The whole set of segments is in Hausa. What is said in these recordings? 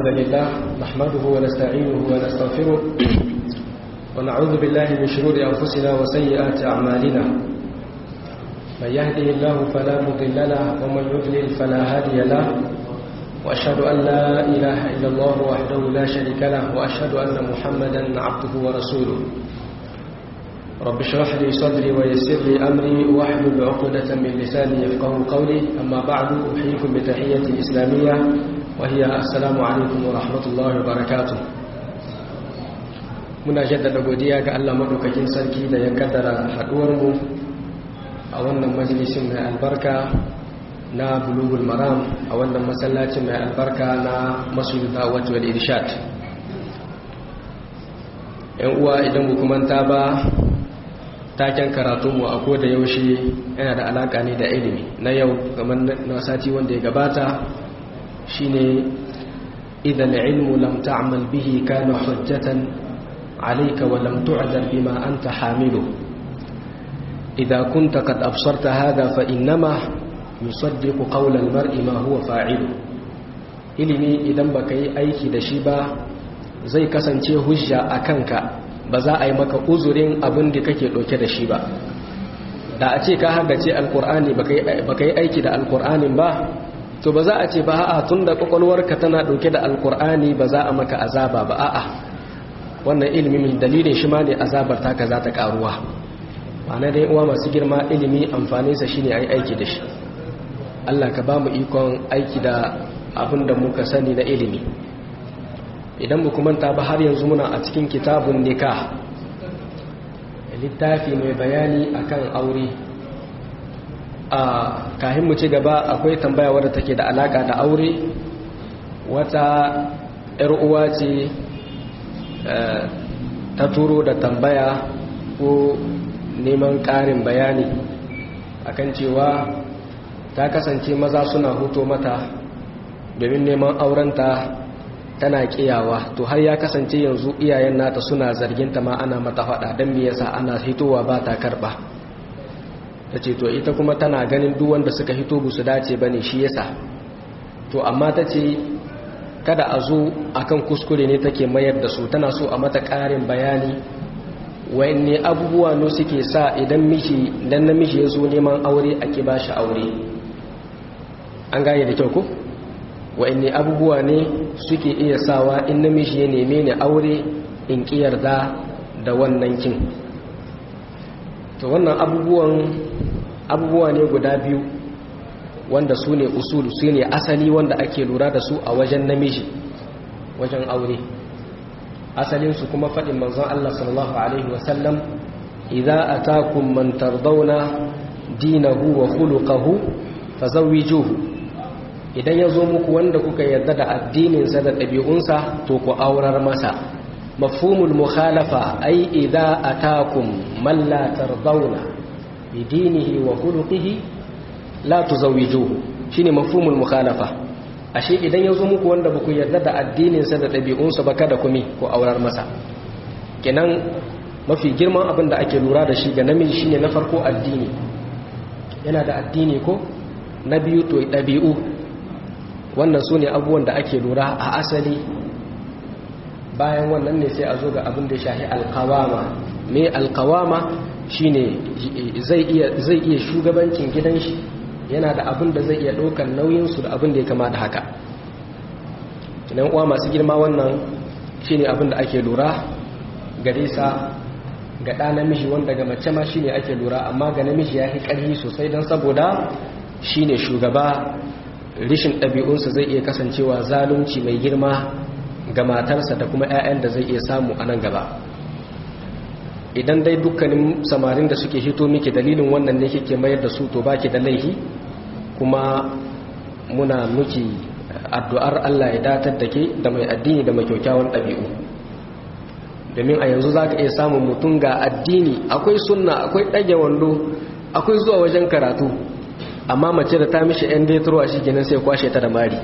الحمد لله نحمده ونستعينه ونستغفره ونعوذ بالله من شرور أنفسنا وسيئات أعمالنا من يهده الله فلا مضل له ومن يضلل فلا هادي له وأشهد أن لا إله إلا الله وحده لا شريك له وأشهد أن محمدا عبده ورسوله رب اشرح لي صدري ويسر لي أمري واحلل عقدة من لساني يفقه قولي أما بعد أحييكم بتحية الإسلامية وهي السلام عليكم ورحمة الله وبركاته muna jaddada godiya ga Allah madaukakin sarki da ya kaddara haduwarmu a wannan majalisin mai albarka na bulugul maram a wannan masallacin mai albarka na masjid da'wat wal irshad yan uwa idan ku manta ba taken karatunmu a koda yaushe yana da alaka ne da ilimi na yau kamar na sati wanda ya gabata shine idan ilmu lam ta'mal bihi kana hujjatan عليك ولم تعذر بما أنت حامله إذا كنت قد أبصرت هذا فإنما يصدق قول المرء ما هو فاعل ilimi idan baka yi aiki da shi ba zai kasance hujja a kanka ba za a yi maka uzurin abin da kake ɗauke da shi ba da a ce ka haddace alkur'ani baka yi aiki da alkur'anin ba to ba za a ce ba a'a tun da kwakwalwarka tana ɗauke da alkur'ani ba za a maka azaba ba a'a wannan ilimi dalilin shi ma ne azabar taka za ta karuwa ma'ana dai uwa masu girma ilimi amfaninsa shine ai aiki da shi Allah ka ba mu ikon aiki da abin da muka sani na ilimi idan mu manta ba har yanzu muna a cikin kitabun nikah littafi mai bayani akan aure a kahin mu ci gaba akwai tambaya wadda take da alaka da aure wata 'yar uwa ce ta turo da tambaya ko neman ƙarin bayani akan cewa ta kasance maza suna huto mata domin neman aurenta tana kiyawa to har ya kasance yanzu iyayen nata suna zarginta ma ana mata faɗa don me yasa ana hitowa ba ta karɓa ta ce to ita kuma tana ganin duk wanda suka hito bu su dace ba ne shi yasa to amma ta ce kada a zo akan kuskure ne take mayar da su tana so a mata ƙarin bayani wayanne abubuwa ne suke sa idan miji dan namiji ya zo neman aure ake ba shi aure an gane da kyau ko wayanne abubuwa ne suke iya sawa in namiji ya neme ni aure in ki yarda da wannan kin to wannan abubuwan abubuwa ne guda biyu wanda su ne usulu su ne asali wanda ake lura da su a wajen namiji wajen aure asalinsu kuma faɗin manzon Allah sallallahu Alaihi wasallam idza atakum man tardawna dinahu wa khuluquhu fazawwijuhu idan yazo muku wanda kuka yarda da addininsa da ɗabi'unsa to ku aurar masa mafhumul mukhalafa ai idza atakum man la tardawna bidinihi wa khuluqihi la tuzawwijuhu shine mafhumul mukhalafa ashe idan yazo muku wanda baku yarda da addinin sa da dabi'unsa ba kada ku mi ko aurar masa kenan mafi girman abin da ake lura da shi ga namiji shine na farko addini yana da addini ko na biyu to dabi'u wannan sune abubuwan da ake lura a asali bayan wannan ne sai a zo ga abin da ya shahi alqawama me alqawama shine zai iya zai iya shugabancin gidan shi yana da abin da zai iya ɗaukar nauyinsu da abin da ya kama da haka idan uwa masu girma wannan shine abin da ake lura gare sa ga ɗa namiji wanda ga mace ma shine ake lura amma ga namiji ya fi ƙarfi sosai don saboda shine shugaba rishin ɗabi'unsa zai iya kasancewa zalunci mai girma ga matarsa da kuma 'ya'yan da zai iya samu a nan gaba idan dai dukkanin samarin da suke hito miki dalilin wannan ne kike mayar da su to baki da laihi kuma muna miki addu'ar Allah ya datar da ke da mai addini da mai kyaukyawan ɗabi'u domin a yanzu za ka iya samun mutum ga addini akwai sunna akwai ɗage wando akwai zuwa wajen karatu amma mace da ta mishi ‘yan detrowa shi kenan sai kwashe ta da mari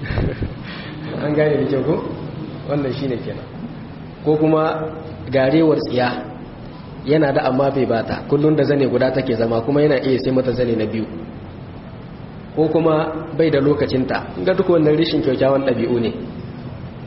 an gane da kyau ko wannan shi ne kenan ko kuma garewar tsiya yana da amma bai bata kullum da zane guda take zama kuma yana iya sai mata zane na biyu ko kuma bai da lokacinta ga duk wannan rishin kyaukyawan ɗabi'u ne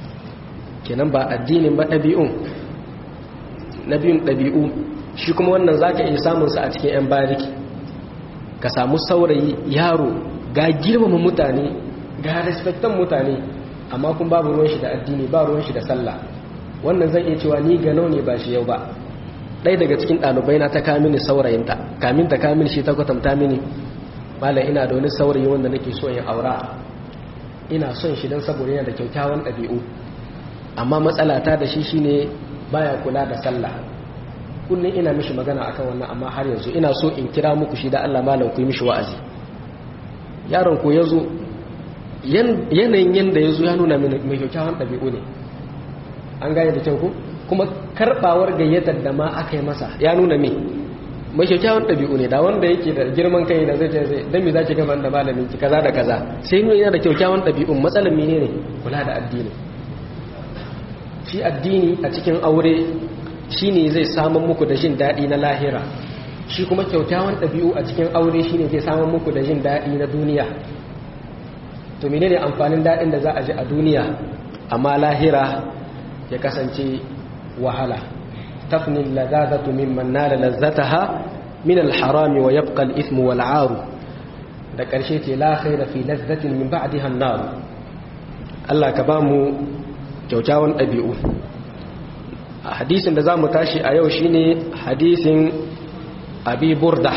kenan ba addinin ba ɗabi'un na biyun ɗabi'u shi kuma wannan za ka iya samunsa a cikin 'yan bariki ka samu saurayi yaro ga girmama mutane ga respectan mutane amma kun babu ruwan shi da addini ba ruwan shi da sallah wannan zan iya cewa ni ganau ne ba shi yau ba ɗaya daga cikin ɗalibai na ta kamini saurayinta kamin ta kamini shi ta kwatanta mini malam ina da wani saurayi wanda nake so in aura ina son shi don saboda yana da kyakkyawan ɗabi'u amma matsala ta da shi shine baya kula da sallah kullum ina mishi magana akan wannan amma har yanzu ina so in kira muku shi da Allah malam ku yi mishi wa'azi yaron ko yazo yanayin yanda yazo ya nuna mini mai kyakkyawan ɗabi'u ne an gane da kyau ko kuma karbawar gayyatar da ma aka yi masa ya nuna me mai kyakkyawan ɗabi'u ne da wanda yake da girman kai da zai ce zai dan me zaki gaba da malamin ki kaza da kaza sai nuna yana da kyakkyawan ɗabi'un matsalar menene kula da addini shi addini a cikin aure shine zai samun muku da jin daɗi na lahira shi kuma kyakkyawan ɗabi'u a cikin aure shine zai samun muku da jin daɗi na duniya to menene amfanin daɗin da za a ji a duniya amma lahira ya kasance wahala tafni ladadatu mimman nala lazzataha min alharami wa yabqa al-ithmu wal 'aru da ƙarshe ce la khaira fi lazzatin min ba'daha an-nar Allah ka ba mu kyaukyawan ɗabi'u a hadisin da za mu tashi a yau shine hadisin abi burda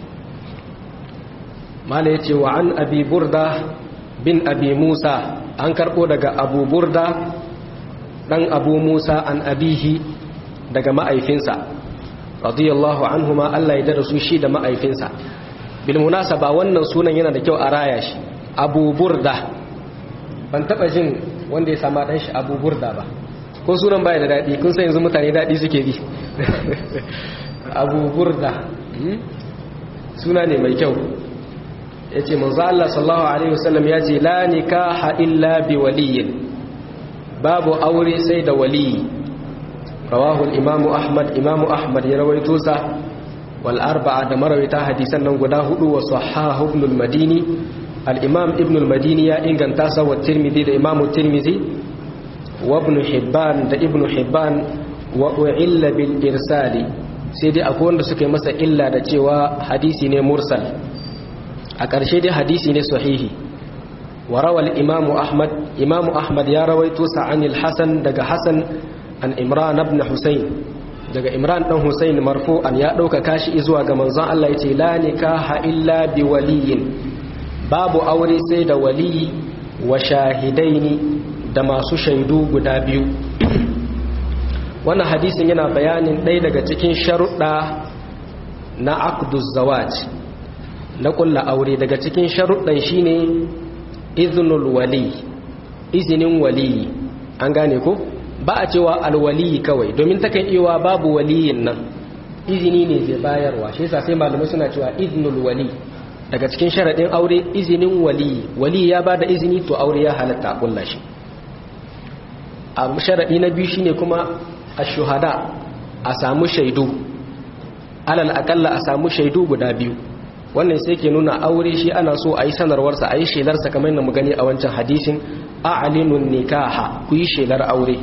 mala ya ce wa an abi burda bin abi musa an karɓo daga abu burda ɗan abu musa an abihi daga ma'aifinsa radiyallahu anhu ma Allah ya darasu shi da ma'aifinsa bilmunasa ba wannan sunan yana da kyau a raya shi abu burda ban taɓa jin wanda ya sama ɗan shi abu burda ba ko sunan baya da daɗi kun san yanzu mutane daɗi suke bi abu burda suna ne mai kyau ya ce manzo Allah sallallahu alaihi wasallam ya ce la nikaha illa bi waliyin babu aure sai da waliyi rawahu imamu ahmad imamu ahmad ya rawaito sa wal arba'a da marawita hadisan nan guda hudu wa sahahu ibn al-madini al-imam ibn al-madini ya inganta sa wa tirmidhi da imamu tirmidhi wa ibn hibban da ibn hibban wa u'illa bil irsali sai dai akwai wanda suka yi masa illa da cewa hadisi ne mursal a ƙarshe dai hadisi ne sahihi wa rawal imamu ahmad imamu ahmad ya rawaito sa anil hasan daga hasan an imran ibn husayn daga imran dan husayn marfu'an ya dauka kashi zuwa ga manzon Allah yace la nikaha illa bi waliyin babu aure sai da waliyi wa shahidaini da masu shaidu guda biyu wannan hadisin yana bayanin ɗaya daga cikin sharuɗa na aqduz zawaj na ƙulla aure daga cikin sharuɗan shine iznul wali izinin wali an gane ko ba a cewa alwali kawai domin takan iya babu waliyin nan izini ne zai bayarwa shi yasa sai malamai suna cewa iznul wali daga cikin sharaɗin aure izinin wali wali ya bada izini to aure ya halatta a ƙulla shi a sharaɗi na biyu shine kuma a shuhada a samu shaidu alal akalla a samu shaidu guda biyu wannan sai ke nuna aure shi ana so a yi sanarwarsa a yi shelarsa kamar yadda mu gani a wancan hadisin a alinun nikaha ku yi shelar aure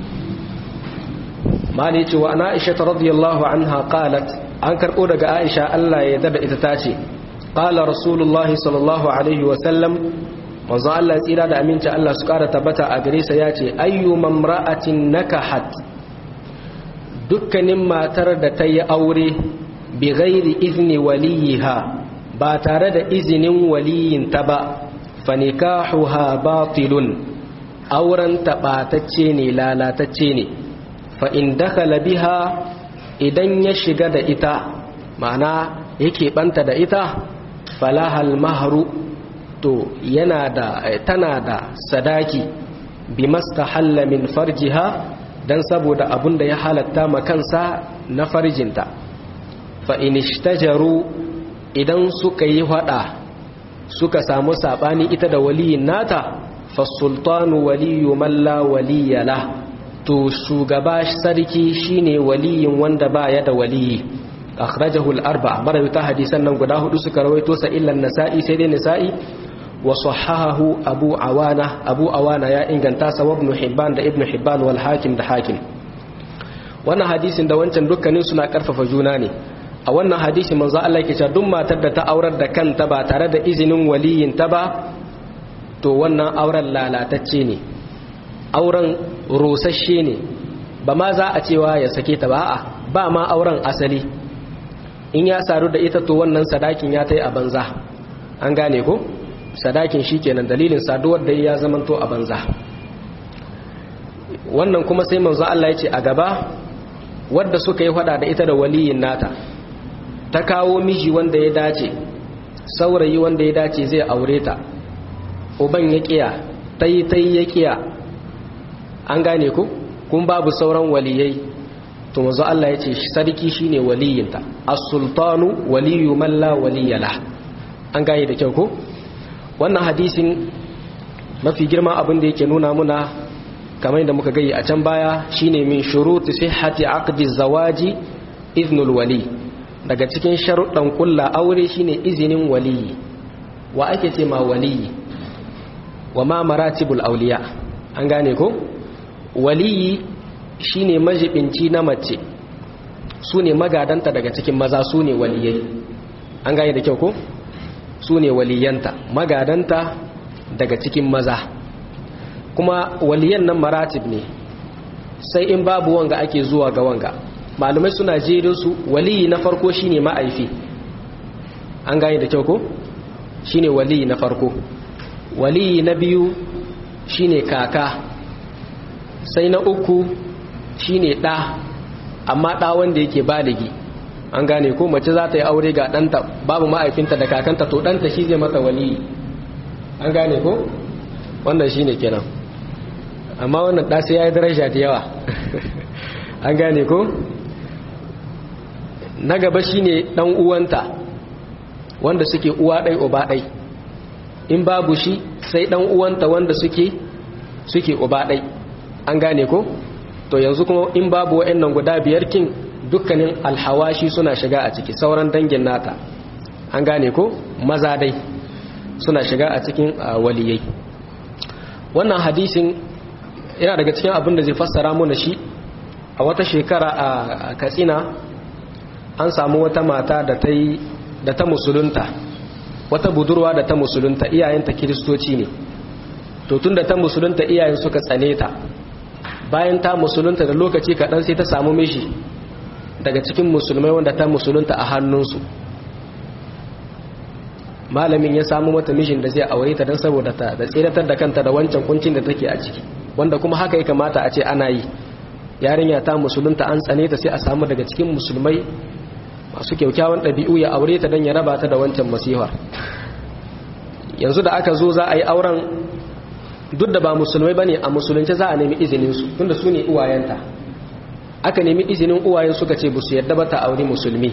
mali cewa ana aisha ta radiyallahu anha qalat an karɓo daga aisha Allah ya dada ita ta ce qala rasulullahi sallallahu alaihi wa sallam manzo Allah ya tsira da aminci Allah su kara tabbata a gare sa ya ce ayyu mamra'atin nakahat dukkanin matar da ta yi aure bi ghairi izni waliyiha ba tare da izinin waliyinta ba fa nikahuha batilun auren taɓatacce ne lalatacce ne fa in dakhala biha idan ya shiga da ita ma'ana yake banta da ita falahal mahru to yana da tana da sadaki bi mastahalla min farjiha dan saboda abun da ya halatta makansa na farjinta fa in ishtajaru idan suka yi hada suka samu sabani ita da waliyin nata fa sultanu waliyu man la waliyala to shugaba sarki shine waliyin wanda baya da waliyi akhrajahu al-arba'a marawita hadisan nan guda hudu suka rawaito sa illa nasa'i sai dai nasa'i wa sahahahu abu awana abu awana ya inganta sa wa ibn hibban da ibn hibban wal hakim da hakim wannan hadisin da wancan dukkanin suna karfafa juna ne a wannan hadisi manzo Allah yake cewa duk matar da ta aurar da kanta ba tare da izinin waliyin ta ba to wannan auren lalatacce ne auren rosasshe ne ba ma za a cewa ya sake ta ba a ba ma auren asali in ya saru da ita to wannan sadakin ya ta yi a banza an gane ko sadakin shi kenan dalilin saduwar da ya zamanto a banza wannan kuma sai manzo Allah ya ce a gaba wadda suka yi fada da ita da waliyin nata ta kawo miji wanda ya dace saurayi wanda ya dace zai aure ta uban ya kiya tai tai ya kiya an gane ku kun babu sauran waliyai to manzo Allah ya ce sarki shine waliyinta as-sultanu waliyu man la waliyala an gane da kyau ko wannan hadisin mafi girma abin da yake nuna muna kamar da muka gayi a can baya shine min shuruti sihhati aqdi zawaji iznul wali daga cikin sharuɗan kulla aure shine izinin waliyi wa ake ce ma waliyi wa ma maratibul auliya an gane ko waliyi shine majibinci na mace su ne magadanta daga cikin maza su ne waliyai an gane da kyau ko su ne waliyanta magadanta daga cikin maza kuma waliyan nan maratib ne sai in babu wanga ake zuwa ga wanga malumai suna jerin su waliyi na farko shine ma'aifi an gane da kyau ko shine waliyi na farko waliyi na biyu shine kaka sai na uku shine ɗa amma ɗa wanda yake baligi an gane ko mace za ta yi aure ga ɗanta babu ma'aifinta da kakanta to ɗanta shi zai mata waliyi an gane ko wannan shine kenan amma wannan ɗa sai ya yi daraja da yawa an gane ko na gaba shine ɗan uwanta wanda suke uwa ɗai uba ɗai in babu shi sai ɗan uwanta wanda suke suke uba ɗai an gane ko to yanzu kuma in babu wa'annan guda biyar kin dukkanin alhawashi suna shiga a ciki sauran dangin nata an gane ko maza dai suna shiga a cikin waliyai wannan hadisin yana daga cikin abin da zai fassara mana shi a wata shekara a katsina an samu wata mata da ta yi da ta musulunta wata budurwa da ta musulunta iyayenta kiristoci ne to tun da ta musulunta iyayen suka tsane ta bayan ta musulunta da lokaci kaɗan sai ta samu mishi daga cikin musulmai wanda ta musulunta a hannunsu malamin ya samu mata mishin da zai aure ta don saboda ta da tsiratar da kanta da wancan kuncin da take a ciki wanda kuma haka ya kamata a ce ana yi yarinya ta musulunta an tsane ta sai a samu daga cikin musulmai masu kyaukyawan ɗabi'u ya aure ta don ya raba ta da wancan masihar yanzu da aka zo za a yi auren duk da ba musulmai ba ne a musulunci za a nemi izininsu tunda su ne uwayenta aka nemi izinin uwayen suka ce bu su yadda ba ta aure musulmi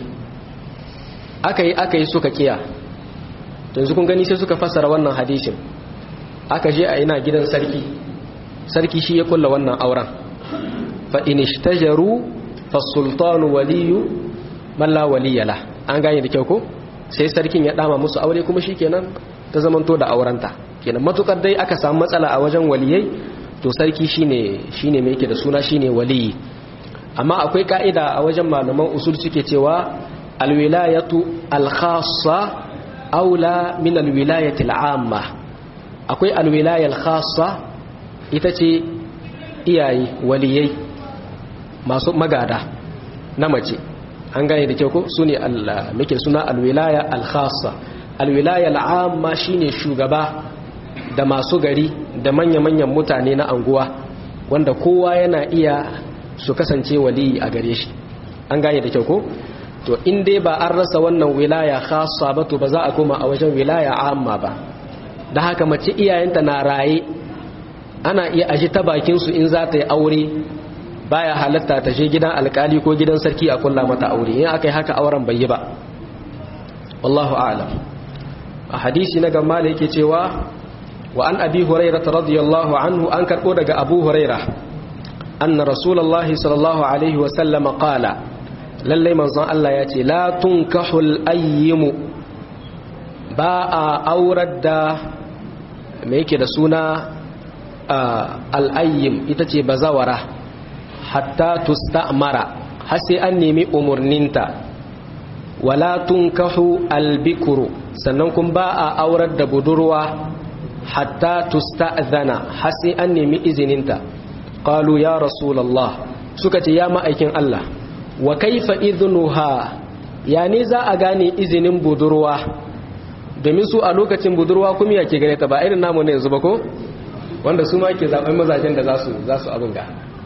aka yi aka yi suka kiya yanzu kun gani sai suka fassara wannan hadishin aka je a ina gidan sarki sarki shi ya kulla wannan auren fa in ishtajaru fa sultanu waliyu man la waliyala an gane da kyau ko sai sarkin ya dama musu aure kuma shikenan ta zamanto da aurenta kenan matukar dai aka samu matsala a wajen waliyai to sarki shine shine mai yake da suna shine waliyi amma akwai ka'ida a wajen malaman usul suke cewa alwilayatu alkhassa aula min alwilayati al'amma akwai alwilayal khassa ita ce iyaye waliyai masu magada na mace an gane da kyau ko su ne muke suna alwilaya alkhassa alwilaya al'amma shine shugaba da masu gari da manya-manyan mutane na anguwa wanda kowa yana iya su kasance waliyi a gare shi an gane da kyau ko to in dai ba an rasa wannan wilaya khassa ba to ba za a koma a wajen wilaya amma ba da haka mace iyayenta na raye ana iya aji ta bakin su in za ta yi aure baya halatta ta je gidan alkali ko gidan sarki a kulla mata aure in aka yi haka auren bai yi ba wallahu a'lam a hadisi na gamma da yake cewa wa an abi hurairah radiyallahu anhu an karbo daga abu hurairah anna rasulullahi sallallahu alaihi wa sallam qala lallai manzon Allah ya ce la tunkahul ayyimu ba a aurar da me yake da suna al'ayyim ita ce bazawara hatta tusta'mara har sai an nemi umarninta wala tunkahu albikuru sannan kun ba a aurar da budurwa hatta tusta'zana har sai an nemi izininta qalu ya rasulullah suka ce ya ma'aikin Allah wa kaifa idnuha ya ne za a gane izinin budurwa domin su a lokacin budurwa kuma ya ke gare ta ba irin namu ne yanzu ba ko wanda su ma ke zaben mazajen da za su za su abin ga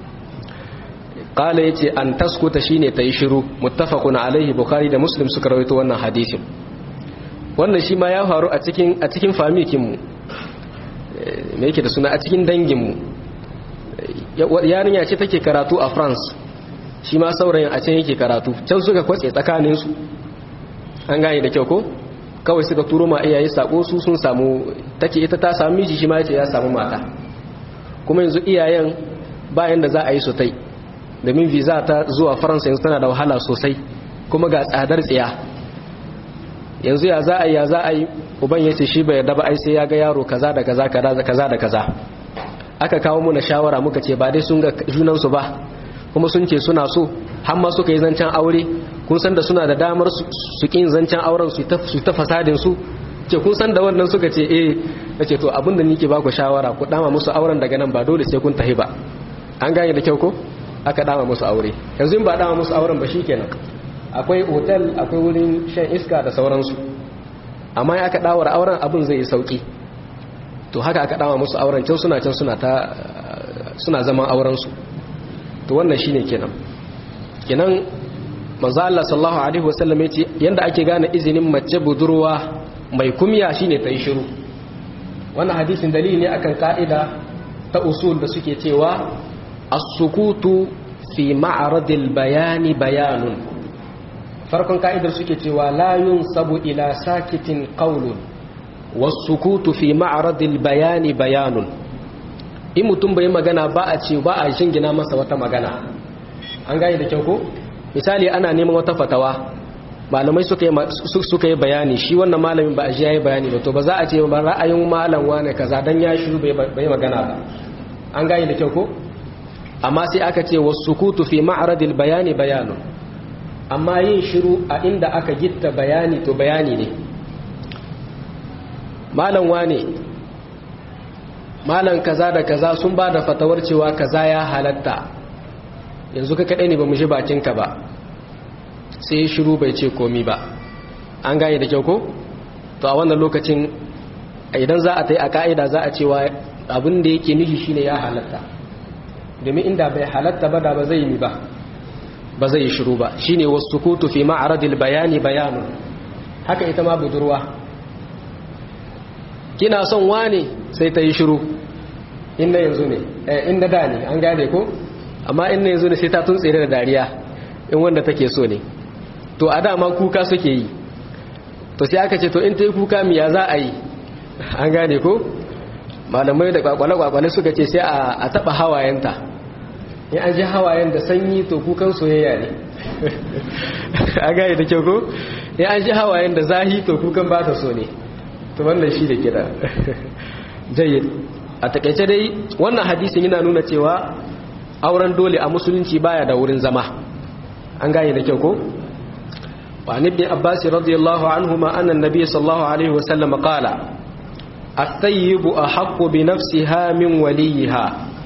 qala yace an taskuta shine ta yi shiru muttafaqun alaihi bukhari da muslim suka rawaito wannan hadisin wannan shi ma ya faru a cikin a cikin famikin mu me yake da suna a cikin dangin mu yarinya ce take karatu a France shi ma saurayin a can yake karatu can suka kwatse tsakanin su an gane da kyau ko kawai suka turo ma iyaye sako su sun samu take ita ta samu miji shi ma yace ya samu mata kuma yanzu iyayen bayan da za a yi su tai domin visa ta zuwa faransa yanzu tana da wahala sosai kuma ga tsadar tsiya yanzu ya za a yi ya za a yi uban ya ce shi bai yarda ba ai sai ya ga yaro kaza da kaza kaza da kaza aka kawo muna shawara muka ce ba dai sun ga junansu ba kuma sun ce suna so har ma suka yi zancen aure kun san da suna da damar su kin zancen auren su ta fasadin su ce kun san da wannan suka ce eh nace to abin da nake ba ku shawara ku dama musu auren daga nan ba dole sai kun tahi ba an gane da kyau ko aka dama musu aure yanzu in ba dama musu auren ba shikenan akwai otal akwai wurin shan iska da sauransu amma ya aka dawar auren abin zai yi sauki to haka aka dama musu auren can suna can suna ta suna zaman auren su to wannan shine kenan kenan manzo Allah sallallahu alaihi wasallam yace yanda ake gane izinin mace budurwa mai kumya shine ta yi shiru wannan hadisin dalili ne akan ka'ida ta usul da suke cewa as-sukutu fi ma'radil bayani bayanun farkon ka'idar suke cewa la yunsabu ila sakitin qawlun was-sukutu fi ma'radil bayani bayanun in mutum bai magana ba a ce ba a shingina masa wata magana an gane da kyau ko misali ana neman wata fatawa malamai suka yi suka yi bayani shi wannan malamin ba a ji yayi bayani ba to ba za a ce ba ra'ayin malam wane kaza dan ya shiru bai magana ba an gane da kyau ko amma sai aka ce wasukutu fi ma'radil bayani bayanun amma yin shiru a inda aka gitta bayani to bayani ne malam wane malam kaza da kaza sun ba da fatawar cewa kaza ya halatta yanzu ka kaɗai ne ba mu shi bakinka ba sai shiru bai ce komi ba an gane da kyau ko to a wannan lokacin idan za a ta yi a ka'ida za a cewa abin da yake nishi shine ya halatta domin inda bai halatta ba da ba zai yi ba ba zai yi shiru ba shine wasu kutu fi ma'aradil bayani bayanun haka ita ma budurwa kina son wane sai ta yi shiru inda yanzu ne inda da ne an gane ko amma inda yanzu ne sai ta tuntsere da dariya in wanda take so ne to a dama kuka suke yi to sai aka ce to in ta yi kuka miya za a yi an gane ko malamai da kwakwale-kwakwale suka ce sai a taba hawayenta in an ji hawayen da sanyi to kukan soyayya ne an gane da kyau ko in an ji hawayen da zahi to kukan ba ta so ne to wannan shi da kira jayyid a takaice dai wannan hadisin yana nuna cewa auren dole a musulunci baya da wurin zama an gane da kyau ko وعن ابن عباس رضي الله عنهما أن النبي صلى الله عليه وسلم قال الثيب أحق بنفسها من وليها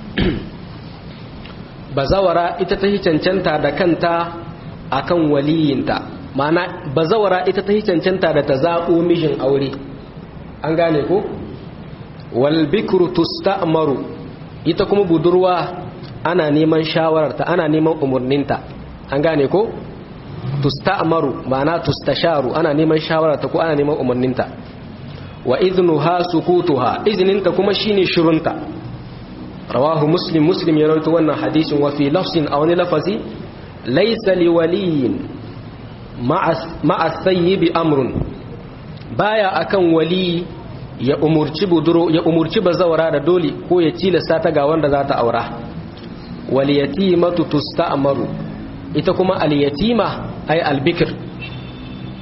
bazawara ita ta yi cancanta da kanta akan waliyinta ma'ana bazawara ita ta yi cancanta da ta zaɓo mijin aure an gane ko walbikru tusta'maru ita kuma budurwa ana neman shawararta ana neman umarninta an gane ko tusta'maru ma'ana tustasharu ana neman shawararta ko ana neman umarninta wa idnuha sukutuha izninta kuma shine shirunta rawahu muslim muslim ya rawaito wannan hadisin wa fi lafzin aw ni lafazi laysa liwaliyin ma'a sayyibi amrun baya akan wali ya umurci buduro ya umurci bazawara da dole ko ya tilasta ta ga wanda za ta aura wal yatimatu tusta'maru ita kuma al yatima ay al bikr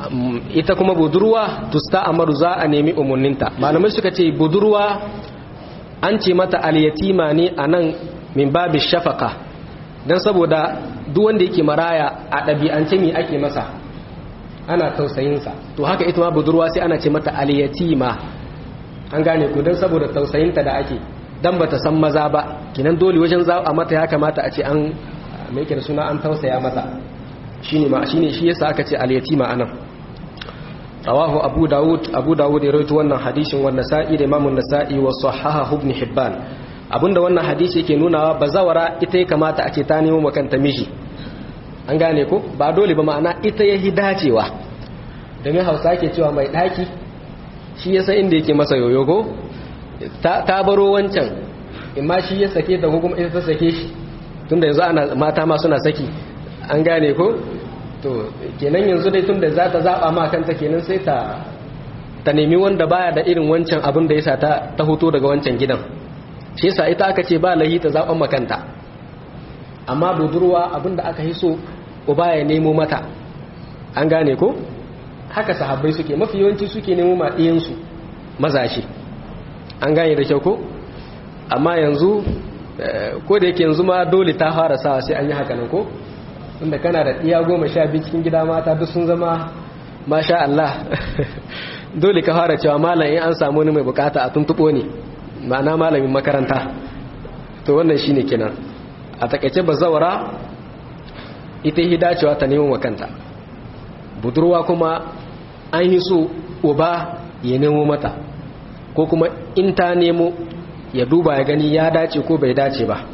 ita kuma budurwa tusta amaru za a nemi umarninta malamai suka ce budurwa an ce mata alyatima ne a nan min babi shafaka don saboda duk wanda yake maraya a ɗabi'ance me ake masa ana tausayinsa to haka ita ma budurwa sai ana ce mata alyatima an gane ku don saboda tausayinta da ake dan bata san maza ba kinan dole wajen za a mata ya kamata a ce an mai da suna an tausaya mata shine ma shine shi yasa aka ce al-yatima anan rawahu abu daud abu daud ya rawaito wannan hadisin wa nasa'i da imamu nasa'i wa sahaha ibn hibban abinda wannan hadisi yake nunawa bazawara ita ya kamata a ce ta nemo makanta miji an gane ko ba dole ba ma'ana ita ya dacewa domin hausa ke cewa mai daki shi yasa inda yake masa yoyo ko ta baro wancan imma shi ya sake ta ko kuma ita ta sake shi tunda yanzu ana mata ma suna saki an gane ko to kenan yanzu dai tunda za ta zaba ma kanta kenan sai ta ta nemi wanda baya da irin wancan abin da yasa ta ta hoto daga wancan gidan shi yasa ita aka ce ba lahi ta zaban makanta amma budurwa abin da aka yi so uba ya nemo mata an gane ko haka sahabbai suke mafi yawanci suke nemo ma ɗiyansu mazaje an gane da kyau ko amma yanzu ko da yake yanzu ma dole ta fara sawa sai an yi haka nan ko inda kana da iya goma sha biyu cikin gida mata duk sun zama masha Allah dole ka fara cewa malam in an samu wani mai bukata a tuntuɓo ne ma'ana malamin makaranta to wannan shine kenan a takaice bazawara ita yi dacewa ta nemo makanta budurwa kuma an yi so uba ya nemo mata ko kuma in ta nemo ya duba ya gani ya dace ko bai dace ba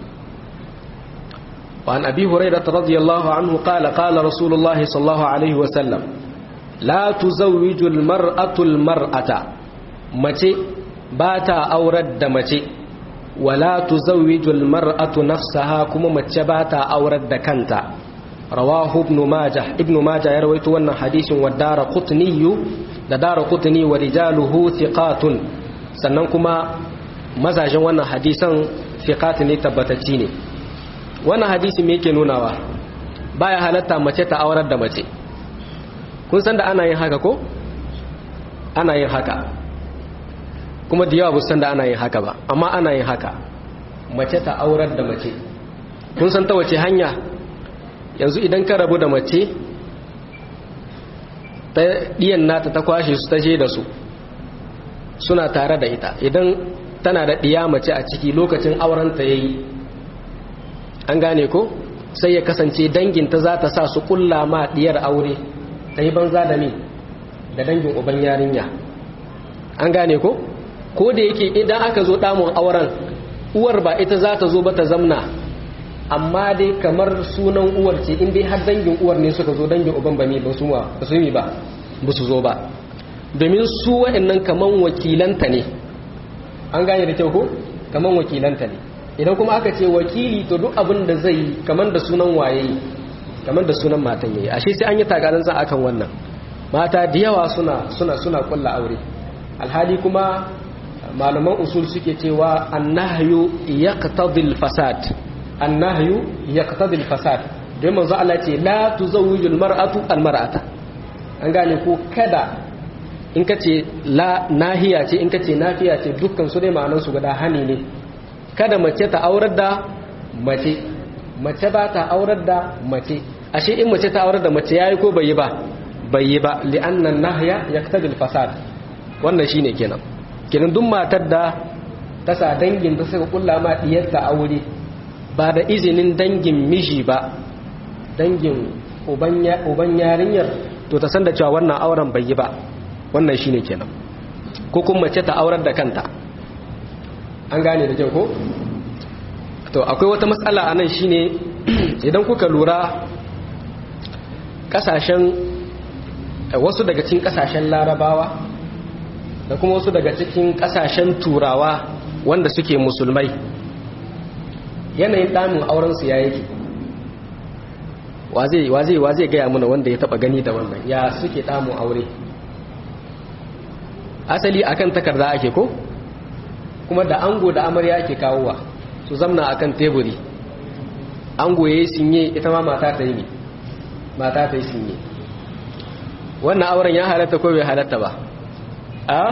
وعن أبي هريرة رضي الله عنه قال قال رسول الله صلى الله عليه وسلم لا تزوج المرأة المرأة متي باتا أورد متي ولا تزوج المرأة نفسها كما متي باتا أورد كنتا رواه ابن ماجه ابن ماجه يروي وانا حديث والدار قطني دار قطني ورجاله ثقات سننكما مزاجا وانا حديثا ثقات تبتتيني wannan hadisi me yake nunawa baya halatta mace ta aurar da mace kun san da ana yin haka ko ana yin haka kuma da yawa san da ana yin haka ba amma ana yin haka mace ta aurar da mace kun san ta wace hanya yanzu idan ka rabu da mace ta ɗiyan nata ta kwashe su ta je da su suna tare da ita idan tana da ɗiya mace a ciki lokacin aurenta ya yi an gane ko sai ya kasance danginta za ta sa su kulla ma diyar aure ta yi banza da ni da dangin uban yarinya an gane ko ko da yake idan aka zo damun auren uwar ba ita za ta zo ba ta zamna amma dai kamar sunan uwar ce in dai har dangin uwar ne suka zo dangin uban ba ne ba su ba su yi ba ba su zo ba domin su wa'annan kaman wakilanta ne an gane da kyau ko kaman wakilanta ne idan kuma aka ce wakili to duk abin da zai yi kamar da sunan waye kamar da sunan matan yayi ashe sai an yi tagarin sa akan wannan mata da yawa suna suna suna kulla aure alhali kuma malaman usul suke cewa annahyu yaqtadi alfasad annahyu yaqtadi alfasad don manzo Allah ce la tuzawwiju almar'atu almar'ata an gane ko kada in kace la nahiya ce in kace nafiya ce dukkan su dai ma'anan su guda hani ne kada mace ta aurar da mace mace ba ta aurar da mace ashe in mace ta aurar da mace yayi ko bai yi ba bai yi ba li'annan nahya yaqtadi al-fasad wannan shine kenan kenan duk matar da ta sa dangin ta suka kulla ma diyarta aure ba da izinin dangin miji ba dangin uban yarinyar to ta san da cewa wannan auren bai yi ba wannan shine kenan ko kuma mace ta aurar da kanta an gane da kyau ko to akwai wata matsala anan shine idan kuka lura kasashen wasu daga cikin kasashen larabawa da kuma wasu daga cikin kasashen turawa wanda suke musulmai yanayin damun aurensu ya yake wa zai gaya mana wanda ya taba gani da wannan ya suke damun aure asali akan takarda ake ko kuma da ango da amarya ake kawowa su zamna akan teburi ango ya yi sinye ita ma mata ta yi mata ta yi sinye wannan auren ya halatta ko bai halatta ba a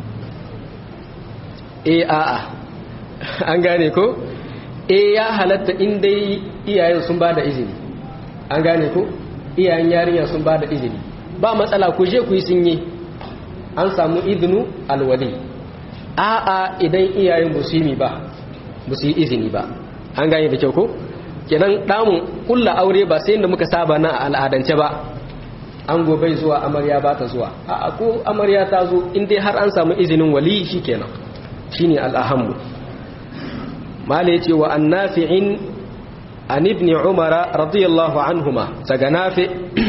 e a a an gane ko e ya halatta in dai iyayen sun ba da izini an gane ko iyayen yarinya sun ba da izini ba matsala ku je ku yi sun yi an samu izinu alwali a a idan iyayen ba su yi ba ba su yi izini ba an gane da kyau ko kenan damun kulla aure ba sai inda muka saba na al'adance ba an gobe zuwa amarya ba ta zuwa a ko amarya ta zo in dai har an samu izinin wali shikenan shine al'ahammu mala yace wa annafi'in an ibn umar radiyallahu anhuma daga nafi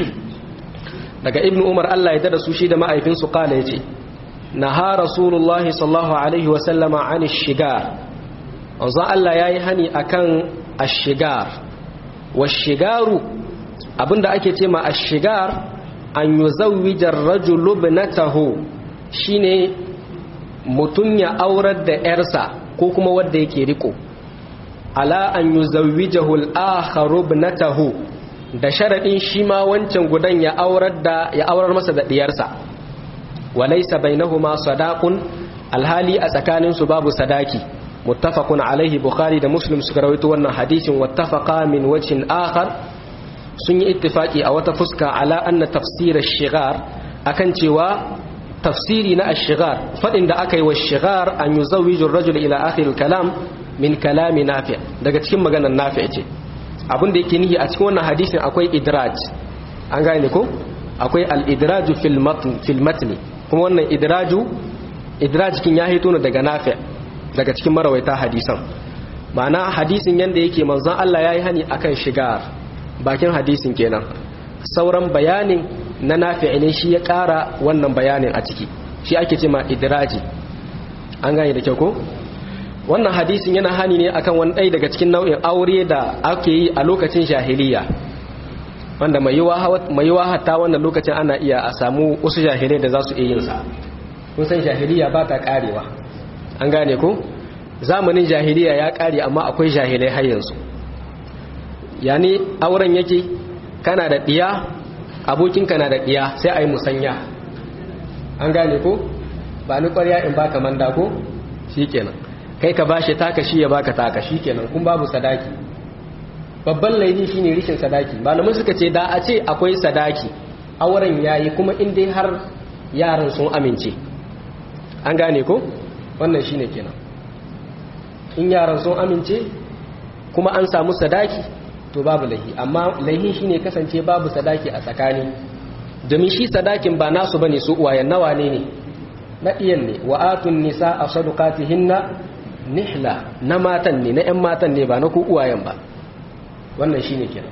daga ibn umar Allah ya dada su shi da ma'aifinsu kala yace naha rasulullahi sallallahu alaihi wa sallama an shigar wanzan Allah yayi hani akan ashigar washigaru abinda ake ce ma ashigar an yuzawwijar rajulu ibnatahu shine mutun ya aurar da yarsa ko kuma wanda yake riko ala an yuzawwijahu al-akharu ibnatahu da sharadin shi ma wancan gudan ya aurar da ya aurar masa da diyarsa walaysa bainahuma sadaqun alhali a tsakaninsu babu sadaki muttafaqun alaihi bukhari da muslim suka rawaito wannan hadisin wattafaqa min wajhin akhar sun yi ittifaki a wata fuska ala anna tafsir ash-shighar akan cewa tafsiri na ash-shighar fadin da aka yi wa shighar an yuzawwiju ar-rajul ila akhir al-kalam min kalami nafi daga cikin maganar nafi ce abin da yake nihi a cikin wannan hadisin akwai idraj an gane ko akwai al-idraju fil matn fil matni kuma wannan idraju idraj kin ya hito ne daga nafi daga cikin marawaita hadisan ma'ana hadisin yanda yake manzon Allah yayi hani akan shigar bakin hadisin kenan sauran bayanin na nafi ne shi ya ƙara wannan bayanin a ciki shi ake ce ma idraji an gane da kyau ko wannan hadisin yana hani ne akan wani ɗaya daga cikin nau'in aure da ake yi a lokacin jahiliya wanda mai yiwa hatta wannan lokacin ana iya a samu wasu jahilai da za su iya yin sa kun san jahiliya ba ta karewa an gane ko zamanin jahiliya ya kare amma akwai jahilai har yanzu yani auren yake kana da diya abokinka na da diya sai a yi musanya an gane ko ba ni kwarya in baka manda ko shikenan kai ka bashi taka shi ya baka taka shikenan kun babu sadaki babban laifi shine rishin sadaki malamin suka ce da a ce akwai sadaki auren yayi kuma in dai har yaran sun amince an gane ko wannan shine kenan in yaran sun amince kuma an samu sadaki to babu laihi amma laihi shine kasance babu sadaki a tsakani domin shi sadakin ba nasu bane su uwayen nawa ne ne na iyan ne wa atun nisa a sadukatihinna nihla na matan ne na 'yan matan ne ba na ku uwayen ba wannan shine kenan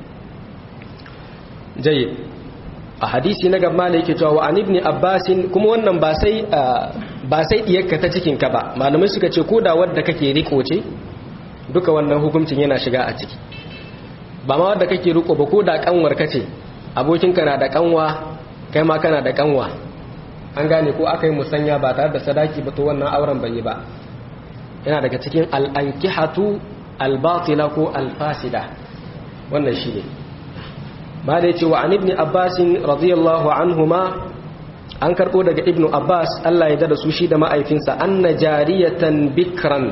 jayyid a hadisi na gaba da yake cewa wa an ibn abbasin kuma wannan ba sai ba sai diyarka ta cikin ka ba malamai suka ce koda wadda kake riko ce duka wannan hukuncin yana shiga a ciki ba ma wadda kake riko ba koda kanwar ka ce abokinka na da kanwa kai ma kana da kanwa an gane ko aka yi musanya ba tare da sadaki ba to wannan auren bai yi ba yana daga cikin al'ankihatu albatila ko alfasida wannan shi ne ba da ya ce wa an ibni abbasin radiyallahu anhuma an karɓo daga ibn abbas allah ya dada su shi da ma'aifinsa an na jariyatan bikran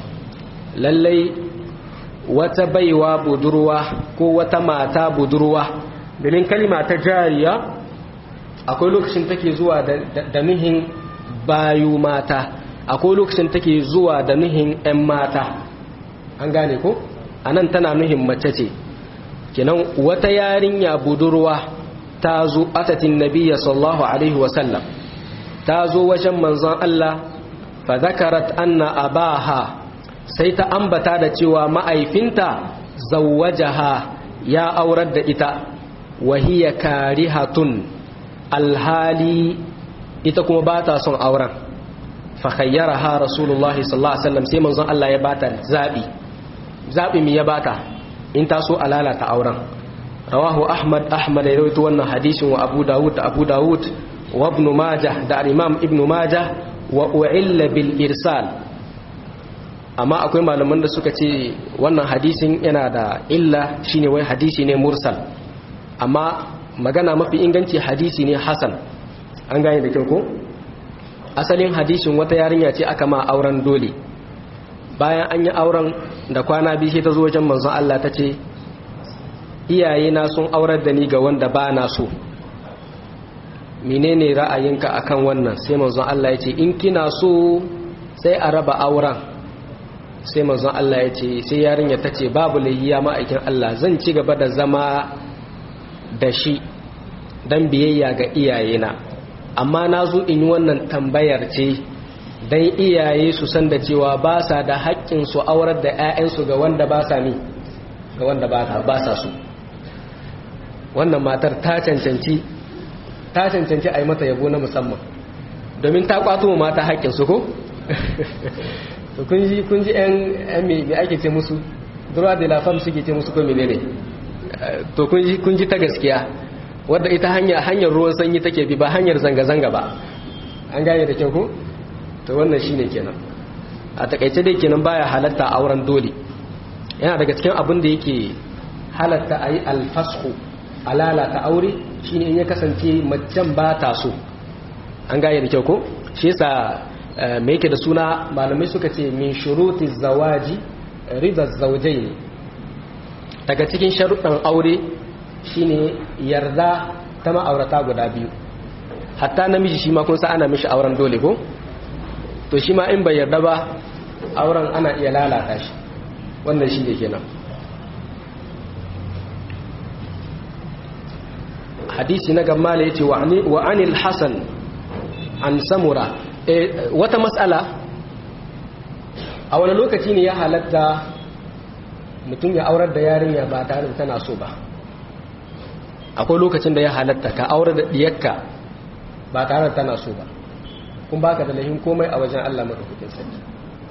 lallai wata baiwa budurwa ko wata mata budurwa domin kalima ta jariya akwai lokacin take zuwa da nuhin bayu mata akwai lokacin take zuwa da nuhin 'yan mata an gane ko a nan tana nuhin mace ce kenan wata yarinya budurwa ta zo atatin nabiya sallallahu alaihi wasallam ta zo wajen manzon Allah fa zakarat anna abaha sai ta ambata da cewa ma'aifinta zawwajaha ya aurar da ita wahiya karihatun alhali ita kuma ba ta son auren fakhayyaraha rasulullahi sallallahu alaihi wasallam sai manzon Allah ya bata zabi zabi mi ya bata in ta so alalata auren rawahu ahmad ahmad ya rawaito wannan hadisin wa abu dawud da abu dawud wa ibn majah da imam ibn majah wa u'illa bil irsal amma akwai malaman da suka ce wannan hadisin yana da illa shine wai hadisi ne mursal amma magana mafi inganci hadisi ne hasan an gane da kyau ko asalin hadisin wata yarinya ce aka ma auren dole bayan an yi auren da kwana biyu sai ta zo wajen manzon Allah ta ce iyayena sun aurar da ni ga wanda ba na so menene ra'ayinka akan wannan sai manzon Allah ya ce in kina so sai a raba auren sai manzon Allah ya ce sai yarinya ta ce babu layyiya ma'aikin Allah zan ci gaba da zama da shi don biyayya ga iyayena amma na zo in yi wannan tambayar ce don iyaye su san da cewa ba sa da haƙƙin su aurar da 'ya'yansu ga wanda ba sa ni ga wanda ba sa su wannan matar ta cancanci ta cancanci a yi mata yabo na musamman domin ta kwato mata haƙƙin su ko? kun ji kun ji yan me ake ce musu droit de la femme suke ce musu ko menene to kun ji kun ji ta gaskiya wadda ita hanya hanyar ruwan sanyi take bi ba hanyar zanga zanga ba an gane da kyau ko to wannan shine kenan a takaice dai kenan baya halatta auren dole yana daga cikin abin da yake halatta ayi alfashu alala ta aure shine in ya kasance macen ba ta so an gane da kyau ko shi yasa mai yake da suna malamai suka ce min shuruti zawaji rida zaujai ne daga cikin sharuɗan aure shine yarda ta ma'aurata guda biyu hatta namiji shi ma kun sa ana mishi auren dole ko to shi ma in bai yarda ba auren ana iya lalata shi wannan shi ne kenan hadisi na gammala ya ce wa anil hasan an samura wata matsala a wani lokaci ne ya halatta mutum ya aurar da yarinya ba tare da tana so ba akwai lokacin da ya halatta ka aurar da diyarka ba tare da tana so ba kun baka da lahin komai a wajen Allah maka kukin sarki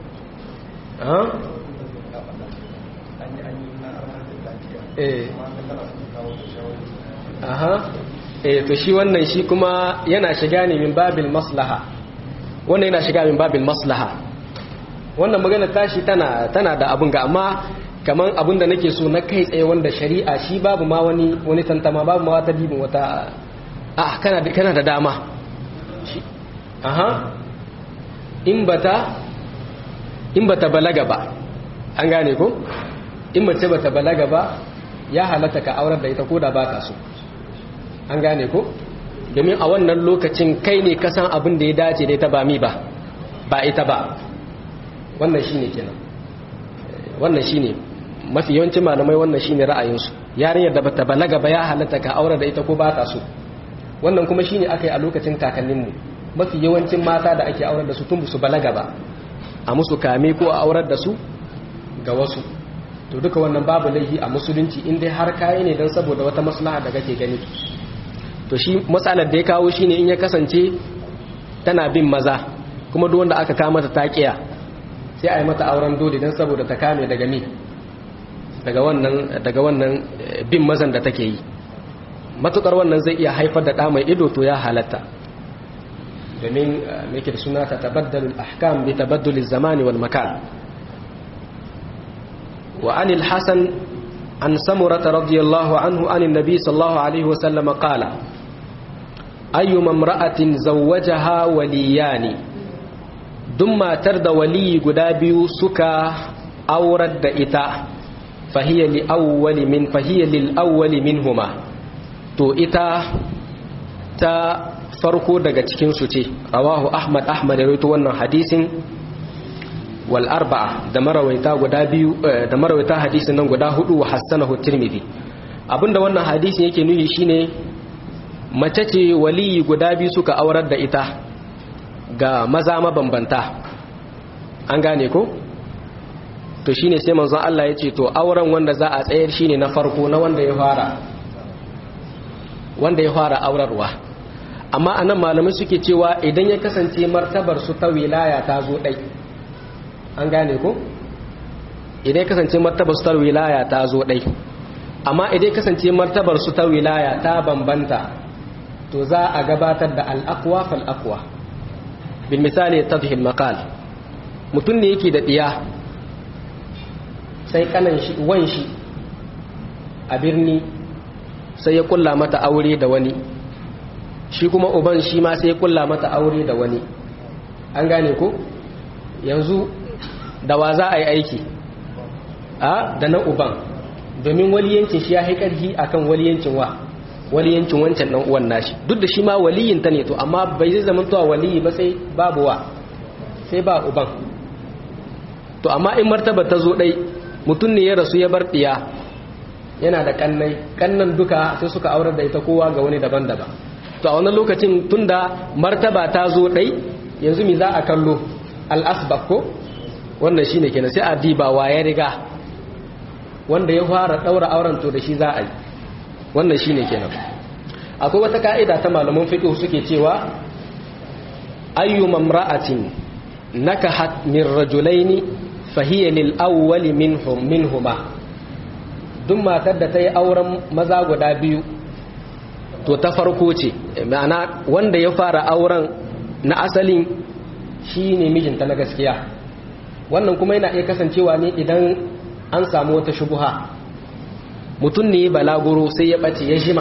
aha eh to shi wannan shi kuma yana shiga ne min babil maslaha wannan yana shiga min babil maslaha wannan magana tashi tana tana da abun ga amma kaman abun da nake so na kai tsaye wanda shari'a shi babu ma wani wani tantama babu ma wata dibin wata a kana da kana da dama aha in bata in bata balaga ba an gane ko in mace bata balaga ba ya halatta ka aurar da ita ko da baka so an gane ko domin a wannan lokacin kai ne kasan abin da ya dace da ita ba mi ba ba ita ba wannan shine kenan wannan shine mafi yawancin malamai wannan shine ra'ayinsu yarinyar da bata balaga ba ya halatta ka aure da ita ko ba ta so wannan kuma shine aka yi a lokacin kakanninmu mafi yawancin mata da ake aurar da su tun su balaga ba a musu kame ko a aurar da su ga wasu to duka wannan babu laifi a musulunci in dai har kayi ne don saboda wata maslaha da kake gani to shi matsalar da ya kawo shine in ya kasance tana bin maza kuma duk wanda aka kama ta taƙiya sai a yi mata auren dole don saboda ta kame daga mi daga wannan daga wannan bin mazan da take yi matukar wannan zai iya haifar da ɗa mai ido to ya halatta domin mai da suna ta tabaddalul ahkam bi tabaddulil zamani wal makan wa anil hasan an samurata radiyallahu anhu anin nabi sallallahu alaihi wasallam qala ayyuma imra'atin zawwajaha waliyani duk matar da waliyi guda biyu suka aurar da ita fahiyya li awwali min fahiyya lil awwali minhuma to ita ta farko daga cikin su ce rawahu ahmad ahmad rawaito wannan hadisin wal arba'a da marawaita guda biyu da marawaita hadisin nan guda hudu wa hassanahu tirmidhi abinda wannan hadisin yake nuhi shine mace ce waliyi guda biyu suka aurar da ita ga maza mabambanta an gane ko to shine sai manzon Allah ya ce to auren wanda za a tsayar shine na farko na wanda ya fara wanda ya fara aurarwa amma anan malamai suke cewa idan ya kasance martabar su ta wilaya ta zo dai an gane ko idan ya kasance martabar su ta wilaya ta zo dai amma idan ya kasance martabar su ta wilaya ta bambanta to za a gabatar da al-aqwa fal aqwa bil misali tadhil maqal mutun ne yake da diya sai kanan shi wan shi a birni sai ya kulla mata aure da wani shi kuma uban shi ma sai ya kulla mata aure da wani an gane ko yanzu da wa za a yi aiki a da na uban domin waliyancin shi ya haikarhi akan waliyancin wa waliyancin wancan dan uwan nashi duk da shi ma waliyin ta ne to amma bai zai zama tuwa waliyi ba sai babu wa sai ba uban to amma in martaba ta zo dai mutum ne ya rasu ya bar diya yana da kannai kannan duka sai suka aurar da ita kowa ga wani daban-daban to a wannan lokacin tunda martaba ta zo dai yanzu mi za a kallo al-asbab ko wannan shine kenan sai a diba wa ya riga wanda ya fara daura auren to da shi za a yi wannan shine kenan akwai wata ka'ida ta malaman fiqh suke cewa ayyu mamra'atin nakahat min rajulaini fahiya lil awwal minhum minhuma duk matar da ta yi auren maza guda biyu to ta farko ce ma'ana wanda ya fara auren na asalin shine mijinta na gaskiya wannan kuma yana iya kasancewa ne idan an samu wata shubuha mutum ne balaguro sai ya ɓace ya jima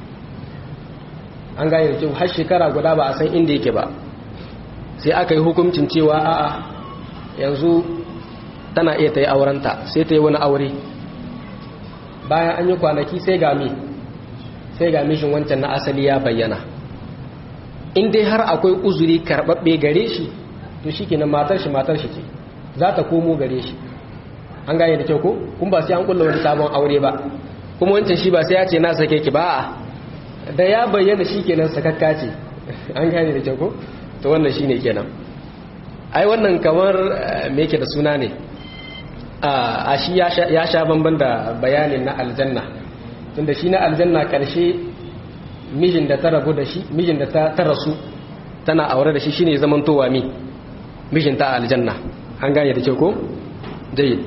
an gane da har shekara guda ba a san inda yake ba sai aka yi hukuncin cewa a'a yanzu tana iya ta yi aurenta sai ta yi wani aure bayan an yi kwanaki sai ga mi sai ga mishin wancan na asali ya bayyana in dai har akwai uzuri karɓaɓɓe gare shi to shi kenan matar shi matar shi ce za ta komo gare shi an gane da kyau ko kun ba sai an kulla wani sabon aure ba kuma wancan shi ba sai ya ce na sake ki ba a da ya bayyana shi kenan sakakka ce an gane da kyau ko to wannan shine kenan ai wannan kamar me yake da suna ne a shi ya sha bamban da bayanin na aljanna tunda shi na aljanna karshe mijin da ta rabu da shi mijin da ta rasu tana aure da shi shine zamantowa mi mijin ta aljanna an gane da kyau ko jayyid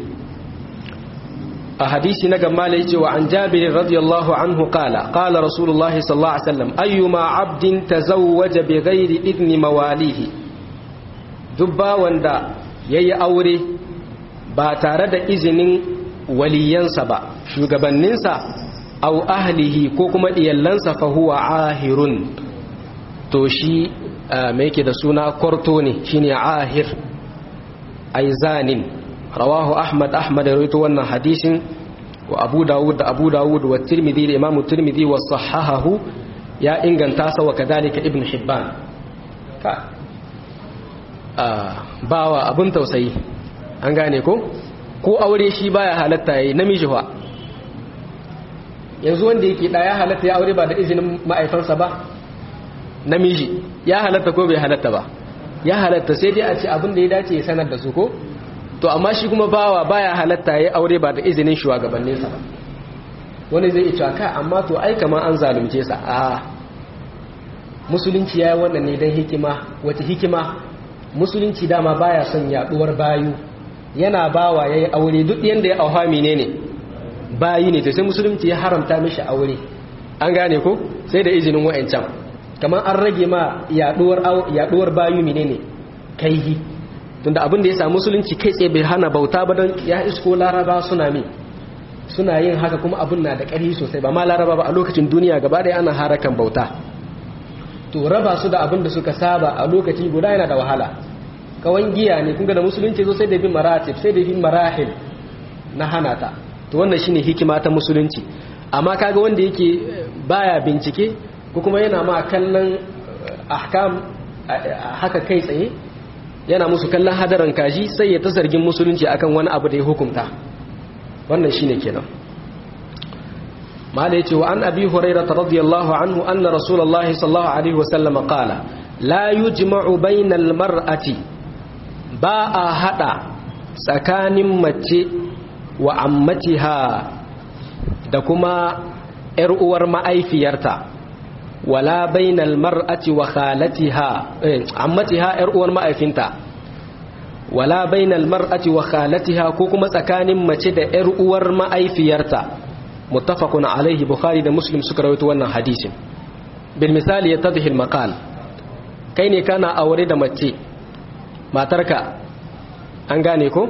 a hadisi na gammala yace wa an jabir radiyallahu anhu qala qala rasulullahi sallallahu alaihi wasallam ayyuma abdin tazawwaja bighairi idni mawalihi dubba wanda yayi aure ba tare da izinin waliyansa ba shugabanninsa aw ahlihi ko kuma iyallansa fa huwa ahirun to shi me yake da suna kwarto ne shine ahir aizanin rawahu ahmad ahmad ya rawaito wannan hadisin wa abu dawud da abu dawud wa tirmidhi da imamu tirmidhi wa sahahahu ya inganta sa wa kadhalika ibn hibban ka bawa abun tausayi an gane ko ko aure shi baya halatta yayi namiji fa yanzu wanda yake da ya halatta ya aure ba da izinin ma'aifansa ba namiji ya halatta ko bai halatta ba ya halatta sai dai a ce abin da ya dace ya sanar da su ko to amma shi kuma bawa baya halatta ya aure ba da izinin shugabanninsa ba wani zai iya ka amma to ai kamar an zalunce sa a musulunci yayi wannan ne dan hikima wata hikima musulunci dama baya son yaduwar bayu yana bawa yayi aure duk yanda ya auha menene bayi ne to sai musulunci ya haramta mishi aure an gane ko sai da izinin wa'ancan kamar an rage ma yaduwar yaduwar bayu menene kaihi tunda abin da ya samu musulunci kai tsaye bai hana bauta ba don ya isko laraba suna mi suna yin haka kuma abin na da ƙarfi sosai ba ma laraba ba a lokacin duniya gaba ɗaya ana harakan bauta to raba su da abin da suka saba a lokaci guda yana da wahala kawan giya ne kun ga da musulunci zo sai da bin maratib sai da bin marahil na hana ta to wannan shine hikima ta musulunci amma kaga wanda yake baya bincike ko kuma yana ma kallon ahkam haka kai tsaye yana musu kallon hadarin kaji sai ya ta zargin musulunci akan wani abu da ya hukunta wannan shine kenan mala yace wa an abi hurairah radiyallahu anhu anna rasulullahi sallallahu alaihi wasallam qala la yujma'u bainal mar'ati ba a hada tsakanin mace wa ammatiha da kuma ‘yar uwar ma'aifiyarta wala bainal mar'ati wa khalatiha ammatiha ‘yar uwar ma'aifinta wala bainal mar'ati wa khalatiha ko kuma tsakanin mace da ‘yar uwar ma'aifiyarta muttafaqun alaihi bukhari da muslim suka rawaito wannan hadisin bil misali yatadhi al maqal kai ne kana aure da mace matarka an gane ko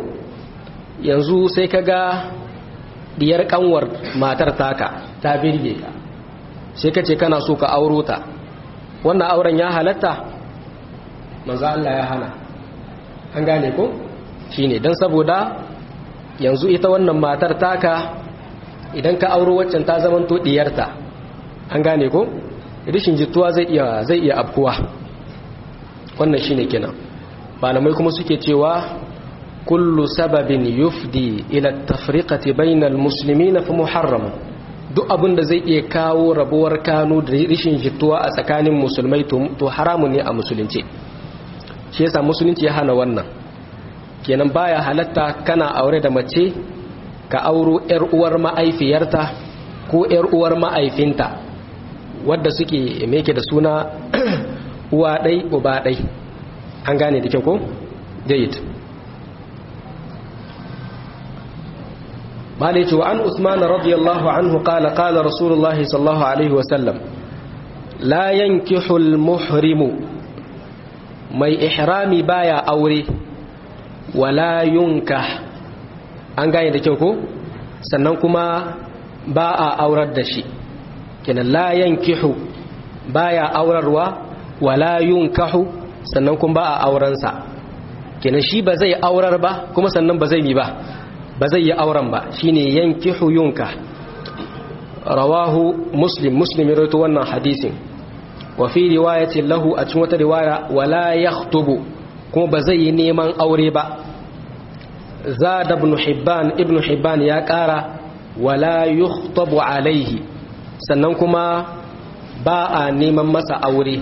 yanzu sai ka ga diyar kanwar matar taka ta birge ka sai ka ce kana so ka auro ta wannan auren ya halatta manzo Allah ya hana an gane ko shine dan saboda yanzu ita wannan matar taka idan ka auro waccan ta zaman to diyarta an gane ko rishin jituwa zai iya zai iya afkuwa wannan shine kenan malamai kuma suke cewa kullu sababin yufdi ila tafriqati bainal muslimina fa muharram duk abin da zai iya kawo rabuwar kanu da rishin jituwa a tsakanin musulmai to haramun ne a musulunci shi yasa musulunci ya hana wannan kenan baya halatta kana aure da mace ka auro yar uwar ma'aifiyarta ko yar uwar ma'aifinta wadda suke meke da suna uwa ɗai uba ɗai an gane da kyau ko? jayid malai ce wa an usman radiyallahu anhu kala kala rasulullahi sallallahu alaihi wasallam la yankihul muhrimu mai ihrami baya aure wala yunkah an gane da kyau ko sannan kuma ba a aurar da shi kenan la yankihu baya aurarwa wala yunkahu sannan kuma ba a aurensa kenan shi ba zai aurar ba kuma sannan ba zai yi ba ba zai yi auren ba shine yankihu yunka rawahu muslim muslim ya rawaito wannan hadisin wa fi riwayatin lahu a cikin wata riwaya wala yakhtubu kuma ba zai yi neman aure ba zada ibn hibban ibn hibban ya kara wala yukhtabu alaihi sannan kuma ba a neman masa aure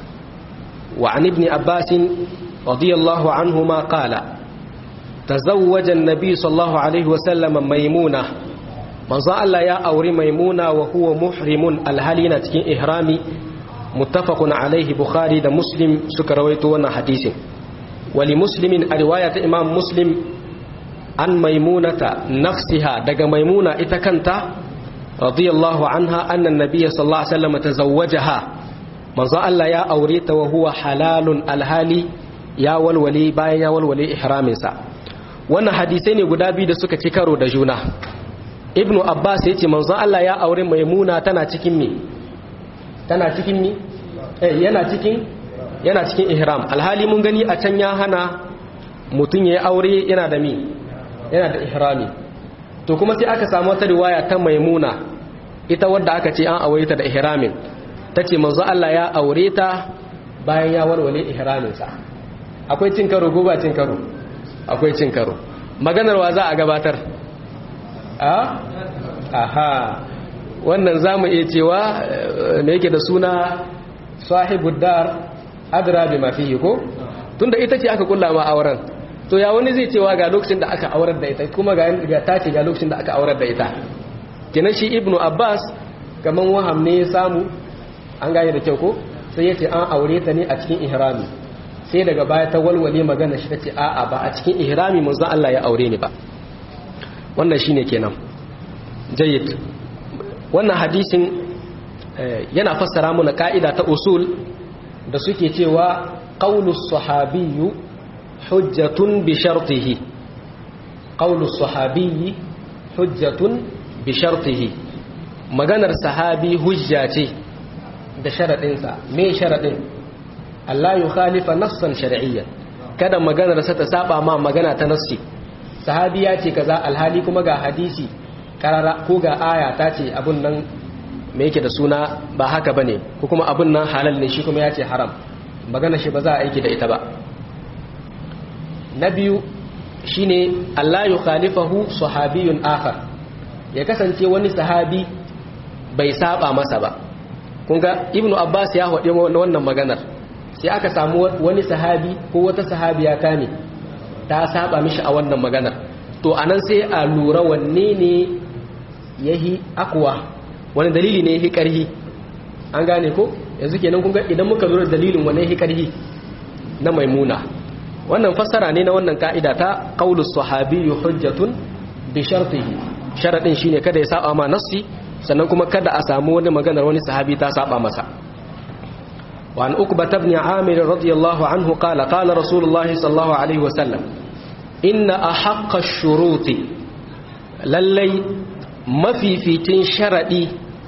wa an ibn abbas radiyallahu anhuma qala tazawwaja an-nabi sallallahu alaihi wasallam maimuna manzo Allah ya auri maimuna wa huwa muhrimun alhalina cikin ihrami muttafaqun alaihi bukhari da muslim suka rawaito wannan hadisin wali muslimin a riwaya ta imam muslim an maimunata nafsiha daga maimuna ita kanta radiyallahu anha annan nabiyya sallallahu alaihi wasallam tazawwajaha manzo Allah ya aure ta wa huwa halalun alhali ya walwale bayan ya walwale ihramin sa wannan hadisai ne guda biyu da suka ci karo da juna ibnu abbas yace manzo Allah ya aure maimuna tana cikin me tana cikin me eh yana cikin yana cikin ihram alhali mun gani a can ya hana mutun yayi aure yana da me yana da ihrami to kuma sai aka samu wata riwaya ta maimuna ita wadda aka ce an aure ta da ihramin tace manzo Allah ya aure ta bayan ya walwale ihramin sa akwai cin karo ko ba cin karo akwai cin karo maganar wa za a gabatar a aha wannan zamu iya cewa me yake da suna sahibud dar adra bima fihi ko tunda ita ce aka kulla ma auren to ya wani zai cewa ga lokacin da aka aurar da ita kuma ga ta ce ga lokacin da aka aurar da ita kenan shi ibnu abbas kaman waham ne ya samu an gane da kyau ko sai ya ce an aure ta ne a cikin ihrami sai daga baya ta walwale magana shi ta ce a'a ba a cikin ihrami manzo Allah ya aure ni ba wannan shine kenan jayyid wannan hadisin yana fassara mana ka'ida ta usul da suke cewa qaulus sahabiyyu hujjatun bi shartihi qaulus sahabiyyi hujjatun bi shartihi maganar sahabi hujja ce da sharadinsa me sharadin Allah ya khalifa nassan shar'iyyan kada maganar sa ta saba ma magana ta nassi sahabi ya ce kaza alhali kuma ga hadisi karara ko ga aya ta ce abun nan me yake da suna ba haka bane ko kuma abun nan halal ne shi kuma ya ce haram magana shi ba za a aiki da ita ba na biyu shine Allah ya khalifahu sahabiyun akhar ya kasance wani sahabi bai saba masa ba kun ga ibnu abbas ya haɗe wannan maganar sai aka samu wani sahabi ko wata sahabiya ta ne ta saba mishi a wannan maganar to anan sai a lura wanne ne yahi akwa wani dalili ne yahi karhi an gane ko yanzu kenan kun ga idan muka lura dalilin wanne yahi karhi na maimuna wannan fassara ne na wannan ka'ida ta qaulus sahabiyyu hujjatun bi shartihi sharadin shine kada ya saba ma nassi sannan kuma kada a samu wani maganar wani sahabi ta saba masa وعن أقبة بن عامر رضي الله عنه قال قال رسول الله صلى الله عليه وسلم إن أحق الشروط للي ما في فيتين شرعي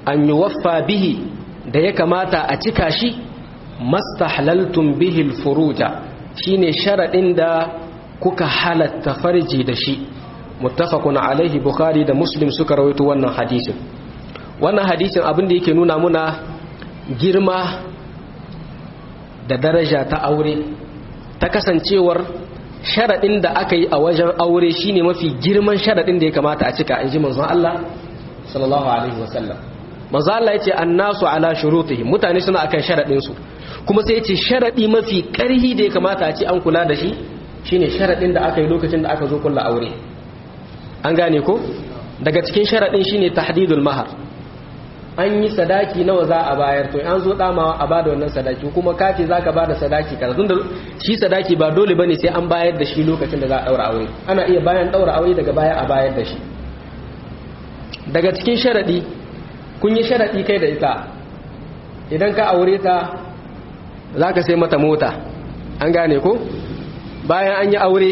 an yuwaffa bihi da ya kamata a cika shi mastahlaltum bihi alfuruja shine sharadin da kuka halatta farji da shi muttafaqun alaihi bukhari da muslim suka rawaito wannan hadisin wannan hadisin abin da yake nuna muna girma da daraja ta aure ta kasancewar sharaɗin da aka yi a wajen aure shine mafi girman sharaɗin da ya kamata a cika in ji manzon Allah sallallahu alaihi wasallam manzon Allah yace annasu ala shurutihim mutane suna akan sharaɗin su kuma sai yace sharaɗi mafi ƙarhi da ya kamata a ce an kula da shi shine sharaɗin da aka yi lokacin da aka zo kulla aure an gane ko daga cikin sharaɗin shine tahdidul mahar an yi sadaki nawa za a bayar to an zo damawa a bada wannan sadaki kuma kace zaka bada sadaki kaza tunda shi sadaki ba dole bane sai an bayar da shi lokacin da za a daura aure ana iya bayan daura aure daga baya a bayar da shi daga cikin sharadi kun yi sharadi kai da ita idan ka aure ta zaka sai mata mota an gane ko bayan an yi aure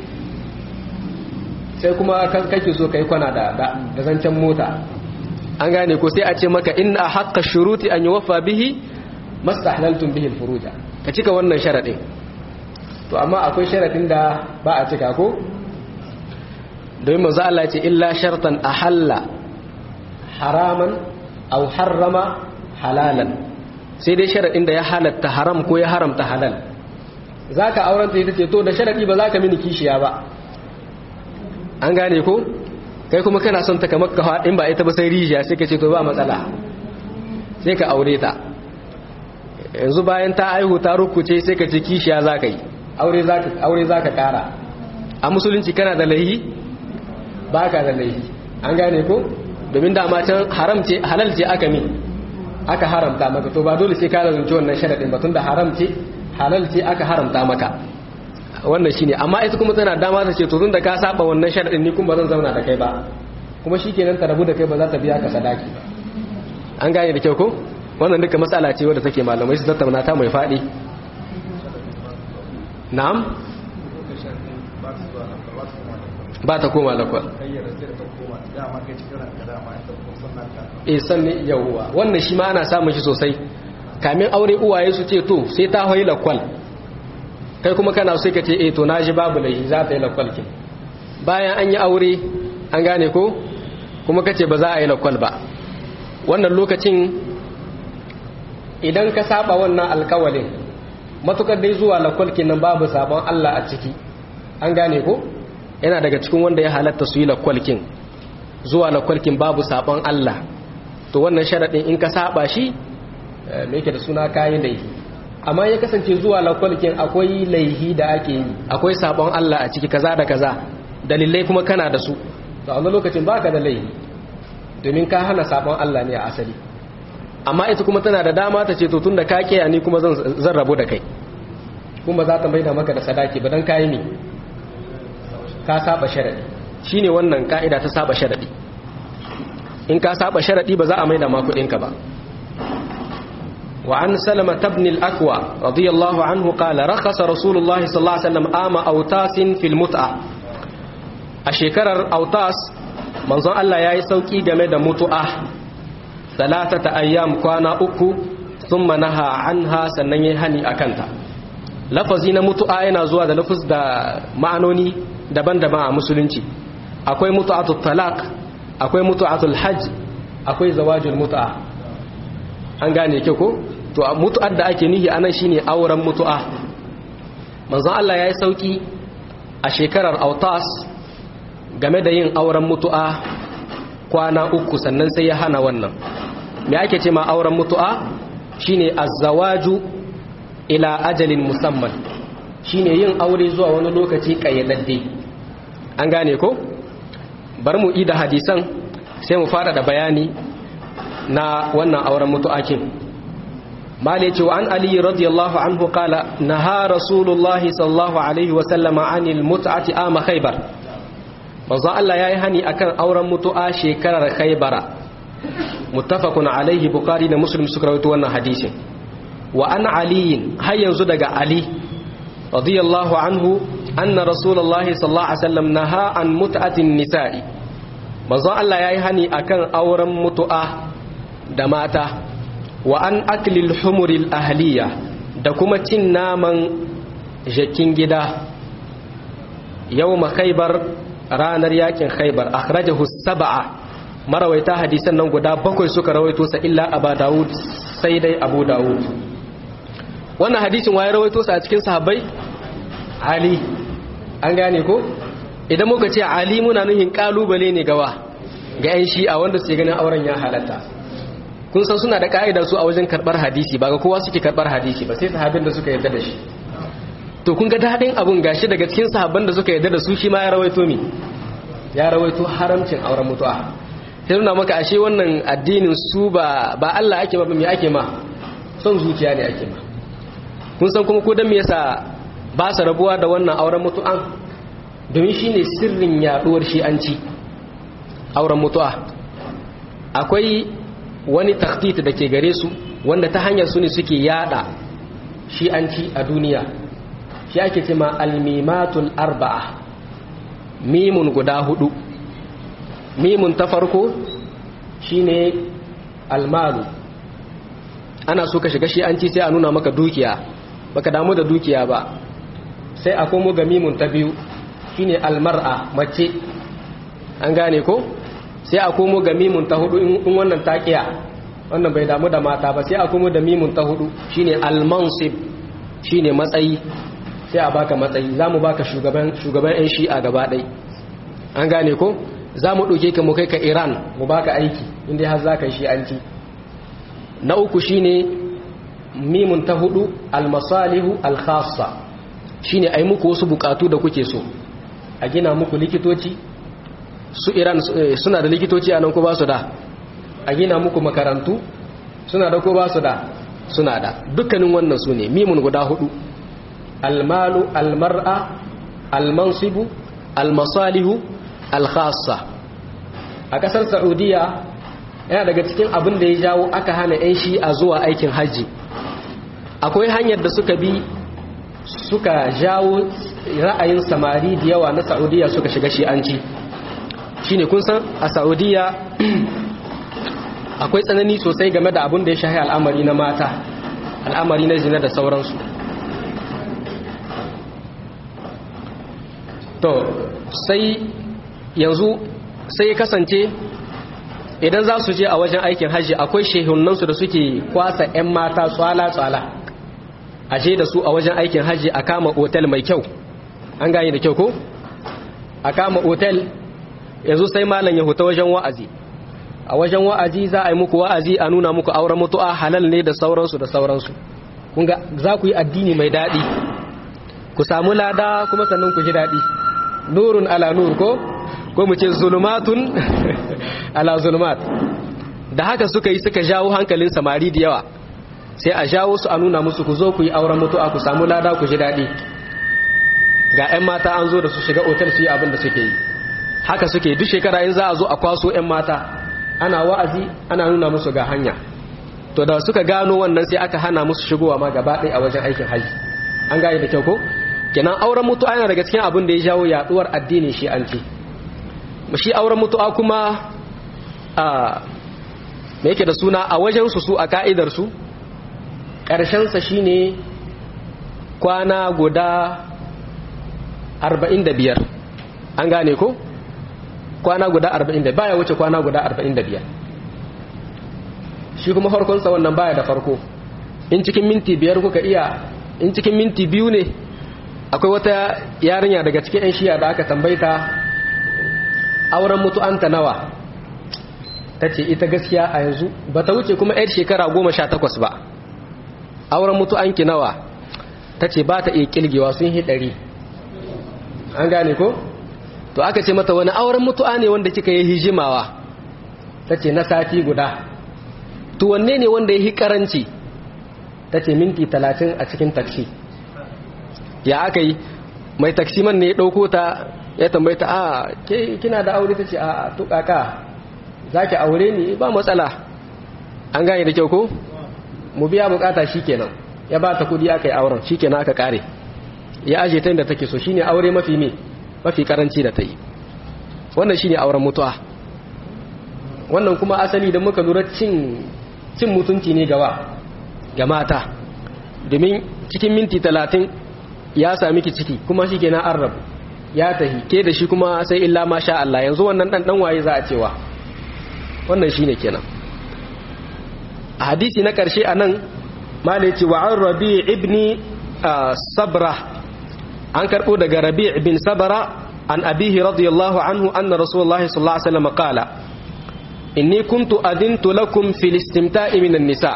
sai kuma kake so kai kwana da da zancen mota an gane ko sai a ce maka inna haqqa shuruti an yuwaffa bihi mastahlaltum bihi alfuruja ka cika wannan sharadin to amma akwai sharadin da ba a cika ko domin manzo Allah ya ce illa shartan ahalla haraman aw harrama halalan sai dai sharadin da ya halatta haram ko ya haramta halal zaka aurenta ita ce to da sharadi ba zaka mini kishiya ba an gane ko kai kuma kana son ta kamar ka in ba ita ba sai rijiya sai ka ce to ba matsala sai ka aure ta yanzu bayan ta aihu ta rukuce sai ka ce kishiya za ka yi aure za ka kara a musulunci kana da laihi ba ka da laihi an gane ko domin dama can haram ce halal ce aka min aka haramta maka to ba dole sai ka zunci wannan sharaɗin ba tun da haram ce halal ce aka haramta maka wannan shine amma ita kuma tana dama ta ce to tun da ka saba wannan sharadin ni kuma ba zan zauna da kai ba kuma shikenan ta rabu da kai ba za ta biya ka sadaki ba an gane da kyau ko wannan duka matsala ce wadda take malamai su tattauna ta mai fadi na'am ba ta koma lakwal eh sanni yawwa wannan shi ma ana samun shi sosai kamin aure uwaye su ce to sai ta hoyi lakwal kai kuma kana sai ka ce eh to naji babu laifi za ta yi lakwalkin bayan an yi aure an gane ko kuma kace ba za a yi lakwal ba wannan lokacin idan ka saba wannan alkawalin matukar dai zuwa lakwalkin nan babu sabon Allah a ciki an gane ko yana daga cikin wanda ya halatta su yi lakwalkin zuwa lakwalkin babu sabon Allah to wannan sharadin in ka saba shi me yake da suna kayi laifi amma ya kasance zuwa lakwalkin akwai laihi da ake yi akwai sabon Allah a ciki kaza da kaza dalilai kuma kana da su to a wani lokacin baka da laihi domin ka hana sabon Allah ne a asali amma ita kuma tana da dama ta ce to tunda ka kiya ni kuma zan rabu da kai kuma za ta maida maka da sadaki ba dan kayi ne ka saba sharadi shine wannan ka'ida ta saba sharadi in ka saba sharadi ba za a maida ma kuɗinka ba وعن سلمة بن الأكوى رضي الله عنه قال رخص رسول الله صلى الله عليه وسلم آم أوتاس في المتعة أشكرر أوتاس منظر الله ياي سوكي جمد متعة ثلاثة أيام كان أكو ثم نهى عنها سنن هني أكنتا lafazi na mutu'a yana zuwa da lafaz da ma'anoni daban-daban a musulunci akwai mutu'atul talaq akwai mutu'atul hajj akwai zawajul mutu'a an gane ke ko to mutu'ar da ake nihi anan shine auren mutu'a manzon Allah yayi sauki a shekarar autas game da yin auren mutu'a kwana uku sannan sai ya hana wannan me ake ce ma auren mutu'a shine azzawaju ila ajalin musamman shine yin aure zuwa wani lokaci kayyadadde an gane ko bar mu ida hadisan sai mu fara da bayani na wannan auren mutu'akin mali ce wa an ali radiyallahu anhu qala naha rasulullahi sallallahu alaihi wa sallama anil mut'ati ama khaybar manzo Allah yayi hani akan auren mutu'a shekarar khaybara muttafaqun alaihi bukhari da muslim suka rawaito wannan hadisin wa an ali har yanzu daga ali radiyallahu anhu anna rasulullahi sallallahu alaihi wasallam naha an mut'atin nisa'i manzo Allah yayi hani akan auren mutu'a da mata wa an aklil humuril ahliya da kuma cin naman jakin gida yau khaybar ranar yakin khaybar akhrajahu sab'a marawaita hadisan nan guda bakwai suka rawaito sa illa abu dawud sai dai abu dawud wannan hadisin waye rawaito sa a cikin sahabbai ali an gane ko idan muka ce ali muna nuhin kalubale ne gawa ga yan shi'a wanda suke ganin auren ya halatta kun san suna da ka'ida su a wajen karbar hadisi ba ga kowa suke karbar hadisi ba sai sahabin da suka yarda da shi to kun ga dadin abun gashi daga cikin sahabban da suka yarda da su shi ma ya rawaito mi ya rawaito haramcin auren mutu'a sai nuna maka ashe wannan addinin su ba ba Allah ake ba me ake ma son zuciya ne ake ma kun san kuma ko dan me yasa ba su rabuwa da wannan auren mutu'an domin shine sirrin yaduwar shi'anci auren mutu'a akwai wani takhtit da ke gare su wanda ta hanyar su ne suke yada shi'anci a duniya shi ake cema almimatul arba'a mimun guda hudu mimun ta farko shine almalu ana so ka shiga shi'anci sai a nuna maka dukiya baka damu da dukiya ba sai a komo ga mimun ta biyu shine almar'a mace an gane ko sai a komo ga mimun ta hudu in wannan taqiya wannan bai damu da mata ba sai a komo da mimun ta hudu shine almansib shine matsayi sai a baka matsayi zamu baka shugaban shugaban yan shi'a gaba ɗai an gane ko zamu ɗauke ka mu kai ka Iran mu baka aiki inda har zaka yi shi'anci na uku shine mimun ta hudu almasalihu alkhassa shine ai muku wasu bukatu da kuke so a gina muku likitoci su iran suna da likitoci a nan ko ba su da a gina muku makarantu suna da ko ba su da suna da dukkanin wannan su ne mimun guda hudu almalu almar'a almansibu almasalihu alkhassa a kasar saudiya yana daga cikin abin da ya jawo aka hana 'yan shi'a zuwa aikin hajji akwai hanyar da suka bi suka jawo ra'ayin samari da yawa na saudiya suka shiga shi'anci shine kun san a saudiya akwai tsanani sosai game da abin da ya shahi al'amari na mata al'amari na zina da sauransu to sai yanzu sai ya kasance idan za su je a wajen aikin hajji akwai shehunansu da suke kwasa 'yan mata tsala-tsala a je da su a wajen aikin hajji a kama otel mai kyau an gane da kyau ko? a kama otel yanzu sai malam ya huta wajen wa'azi a wajen wa'azi za a yi muku wa'azi a nuna muku auren mutu'a halal ne da sauransu da sauransu kunga za ku yi addini mai daɗi ku samu lada kuma sannan ku ji daɗi nurun ala nur ko ko mu ce zulumatun ala zulumat da haka suka yi suka jawo hankalin samari da yawa sai a jawo su a nuna musu ku zo ku yi auren mutu'a ku samu lada ku ji daɗi ga 'yan mata an zo da su shiga otal su yi abin da suke yi haka suke duk shekara in za a zo a kwaso 'yan mata ana wa'azi ana nuna musu ga hanya to da suka gano wannan sai aka hana musu shigowa ma gaba ɗaya a wajen aikin haji an gane da kyau ko kenan auren mutu'a yana daga cikin abin da ya jawo yaduwar addinin shi an ce shi auren mutu'a kuma a me yake da suna a wajen su su a ka'idar su ƙarshen sa shine kwana guda 45 an gane ko kwana guda 45 baya wuce kwana guda 45 shi kuma farkonsa wannan baya da farko in cikin minti biyar kuka iya in cikin minti biyu ne akwai wata yarinya daga cikin 'yan shiya da aka tambaita auren mutu'anta nawa ta ce ita gaskiya a yanzu ba ta wuce kuma 'yar shekara goma sha takwas ba auren mutu'anki nawa ta ce ba ta iya kilgewa sun hi ɗari an gane ko? to aka ce mata wani auren mutu'a ne wanda kika yi hijimawa ta ce na sati guda to wanne ne wanda ya yi karanci ta ce minti talatin a cikin taksi ya aka yi mai taksiman ne ya ɗauko ta ya tambaita a kina da aure ta ce a tukaka za ki aure ne ba matsala an gane da kyau ko mu biya bukata shi kenan ya ba ta kudi aka yi auren shi kenan aka kare ya aje ta inda take so shine aure mafi me mafi karanci da ta yi wannan shine auren mutuwa wannan kuma asali da muka lura cin cin mutunci ne gawa ga mata domin cikin minti talatin ya sami ki ciki kuma shi kenan an rabu ya tahi ke da shi kuma sai illa ma sha Allah yanzu wannan dan dan waye za a cewa wannan shine kenan a hadisi na karshe anan malai ce wa an rabi ibni sabra an karbo daga rabi ibn sabra an abihi radiyallahu anhu anna rasulullahi sallallahu alaihi wasallam qala inni kuntu adintu lakum fil istimta'i minan nisa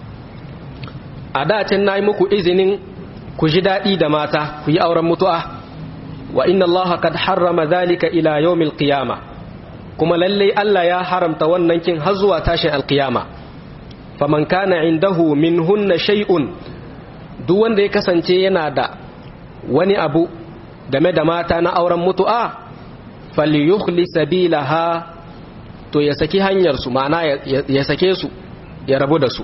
a da can nayi muku izinin ku ji dadi da mata ku yi auren mutu'a wa inna Allah qad harrama dhalika ila yawmil qiyamah kuma lalle Allah ya haramta wannan kin har zuwa tashin alqiyama faman kana indahu minhunna shay'un duk wanda ya kasance yana da wani abu game da mata na auren mutu'a falyukhli sabilaha to ya saki hanyar su ma'ana ya sake su ya rabu da su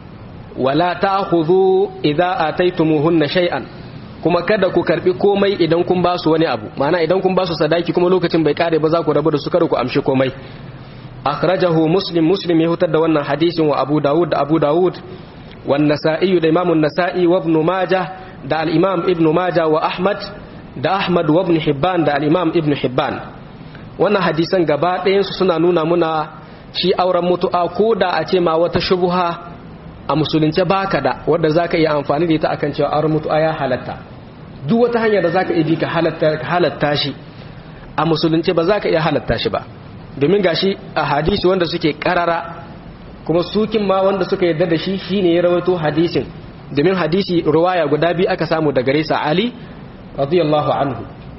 wala ta'khudhu idza ataytumuhunna shay'an kuma kada ku karbi komai idan kun ba su wani abu ma'ana idan kun ba su sadaki kuma lokacin bai kare ba za ku rabu da su kada ku amshi komai akhrajahu muslim muslim ya hutar da wannan hadisin wa abu dawud da abu dawud wan nasa'i da imam an-nasa'i wa ibn majah da al-imam ibn majah wa ahmad da ahmad wa ibn hibban da al-imam ibn hibban wannan hadisan gaba ɗayan su suna nuna muna shi auren mutu'a ko da a ce ma wata shubha a musulunce baka da wadda zaka iya amfani da ita akan cewa auren mutu'a ya halatta duk wata hanya da zaka iya bi ka halatta shi a musulunce ba zaka iya halatta shi ba domin gashi a hadisi wanda suke karara kuma sukin ma wanda suka yarda da shi shine ya rawaito hadisin domin hadisi ruwaya guda biyu aka samu daga Risa Ali radiyallahu anhu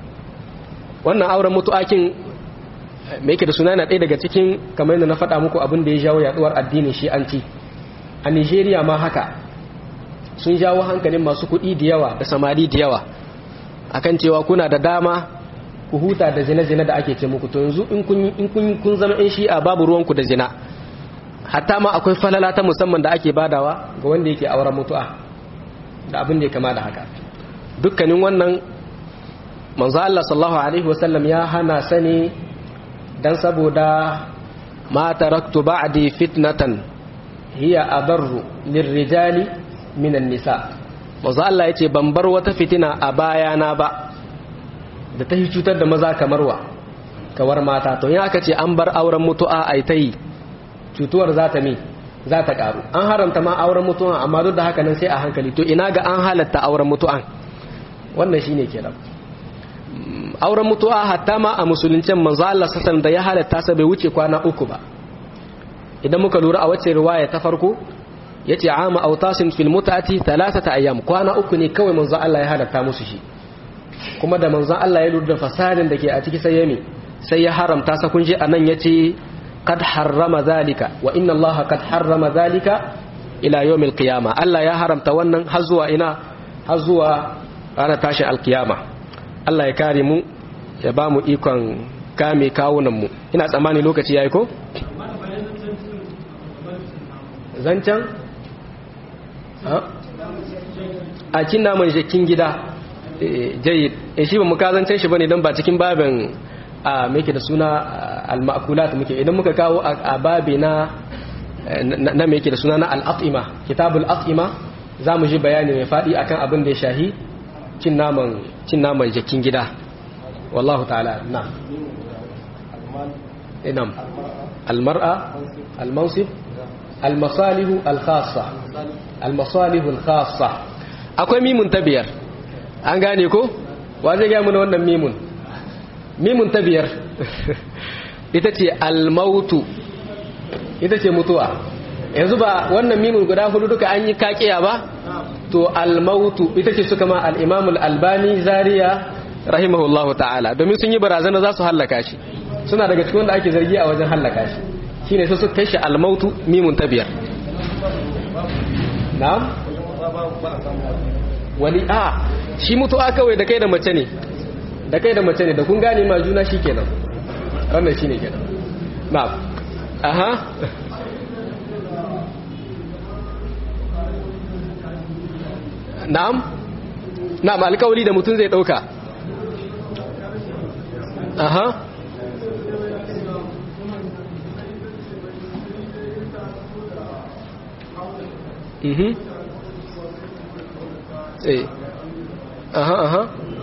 wannan auren mutu'akin me yake da suna na ɗaya daga cikin kamar yadda na faɗa muku abin da ya jawo yaduwar addinin shi'anci a Nigeria ma haka sun jawo hankalin masu kuɗi da yawa da samari da yawa akan cewa kuna da dama ku huta da zina-zina da ake ce muku to yanzu in kun kun zama in shi'a babu ruwanku da zina hatta ma akwai falala ta musamman da ake badawa ga wanda yake auren mutu'a da abin da ya kama da haka dukkanin wannan manzo Allah sallallahu alaihi wasallam ya hana sani dan saboda ma taraktu ba'di fitnatan hiya adarru lirrijali minan nisa manzo Allah yace ban bar wata fitina a bayana ba da ta yi cutar da maza kamar wa kawar mata to yin aka ce an bar auren mutu'a a ta yi cutuwar za ta mi za ta karu an haramta ma auren mutu'a amma duk da haka nan sai a hankali to ina ga an halatta auren mutu'an wannan shine kenan auren mutu'a hatta ma a musuluncin manzo Allah sallallahu da ya halatta sa bai wuce kwana uku ba idan muka lura a wacce riwaya ta farko yace ama autasin fil mutati thalathata ayyam kwana uku ne kawai manzo Allah ya halatta musu shi kuma da manzon Allah ya lura da fasadin da ke a ciki sai ya mi sai ya haramta sa kun je anan yace qad harrama zalika wa inna Allah qad harrama zalika ila yawmil qiyama Allah ya haramta wannan har zuwa ina har zuwa ranar tashi alkiyama Allah ya kare mu ya ba mu ikon kame kawunan mu ina tsammani lokaci yayi ko zancan a cin naman jakin gida jayyid e shi ba mu kazancen shi bane dan ba cikin babin a muke da suna al-ma'kulat muke idan muka kawo a babi na na me yake da suna na al-at'ima kitabul at'ima zamu ji bayani mai fadi akan abin da ya shahi cin naman cin naman jakin gida wallahu ta'ala na inam al-mar'a al-mansib al-masalih al-khassa al-masalih al-khassa akwai mimun tabiyar an gane ko wa zai gaya mana wannan mimun mimun ta biyar ita ce almautu ita ce mutuwa yanzu ba wannan mimun guda hudu duka an yi kakiya ba to almautu ita ce suka ma al'imamul albani zariya rahimahullahu ta'ala domin sun yi barazana za su hallaka shi suna daga cikin wanda ake zargi a wajen hallaka shi shine su suka kai shi almautu mimun ta biyar na'am wani a shi mutuwa kawai da kai da mace ne da kai da mace ne da kun gane ma juna shi kenan wannan shi ne kenan na'am aha na'am na'am alkawari da mutum zai dauka aha mhm eh aha aha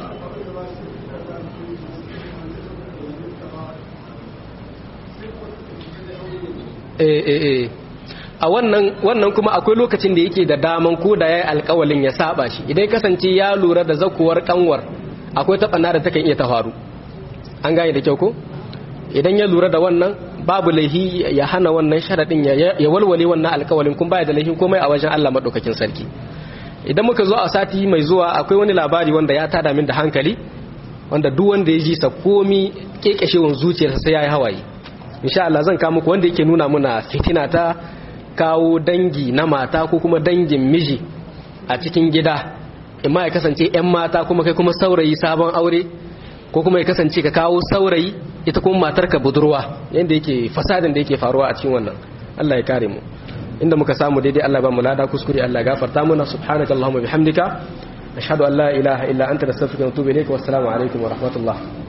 eh eh eh a wannan wannan kuma akwai lokacin da yake da daman ko da yayi alƙawalin ya saba shi idan kasance ya lura da zakuwar kanwar akwai tabana da takan iya ta faru an gane da kyau ko idan ya lura da wannan babu laihi ya hana wannan sharadin ya walwale wannan alƙawalin kun baya da laihin komai a wajen Allah madaukakin sarki idan muka zo a sati mai zuwa akwai wani labari wanda ya tada min da hankali wanda duk wanda ya ji sa komi kekeshewan zuciyarsa sai yayi hawaye insha Allah zan kawo muku wanda yake nuna muna fitina ta kawo dangi na mata ko kuma dangin miji a cikin gida imma ya kasance 'yan mata kuma kai kuma saurayi sabon aure ko kuma ya kasance ka kawo saurayi ita kuma matarka budurwa yadda yake fasadin da yake faruwa a cikin wannan Allah ya kare mu inda muka samu daidai Allah ba mu lada kuskure Allah ya gafarta muna subhanakallahumma bihamdika ashhadu an la ilaha illa anta nastaghfiruka wa natubu ilayk wa assalamu alaikum wa rahmatullah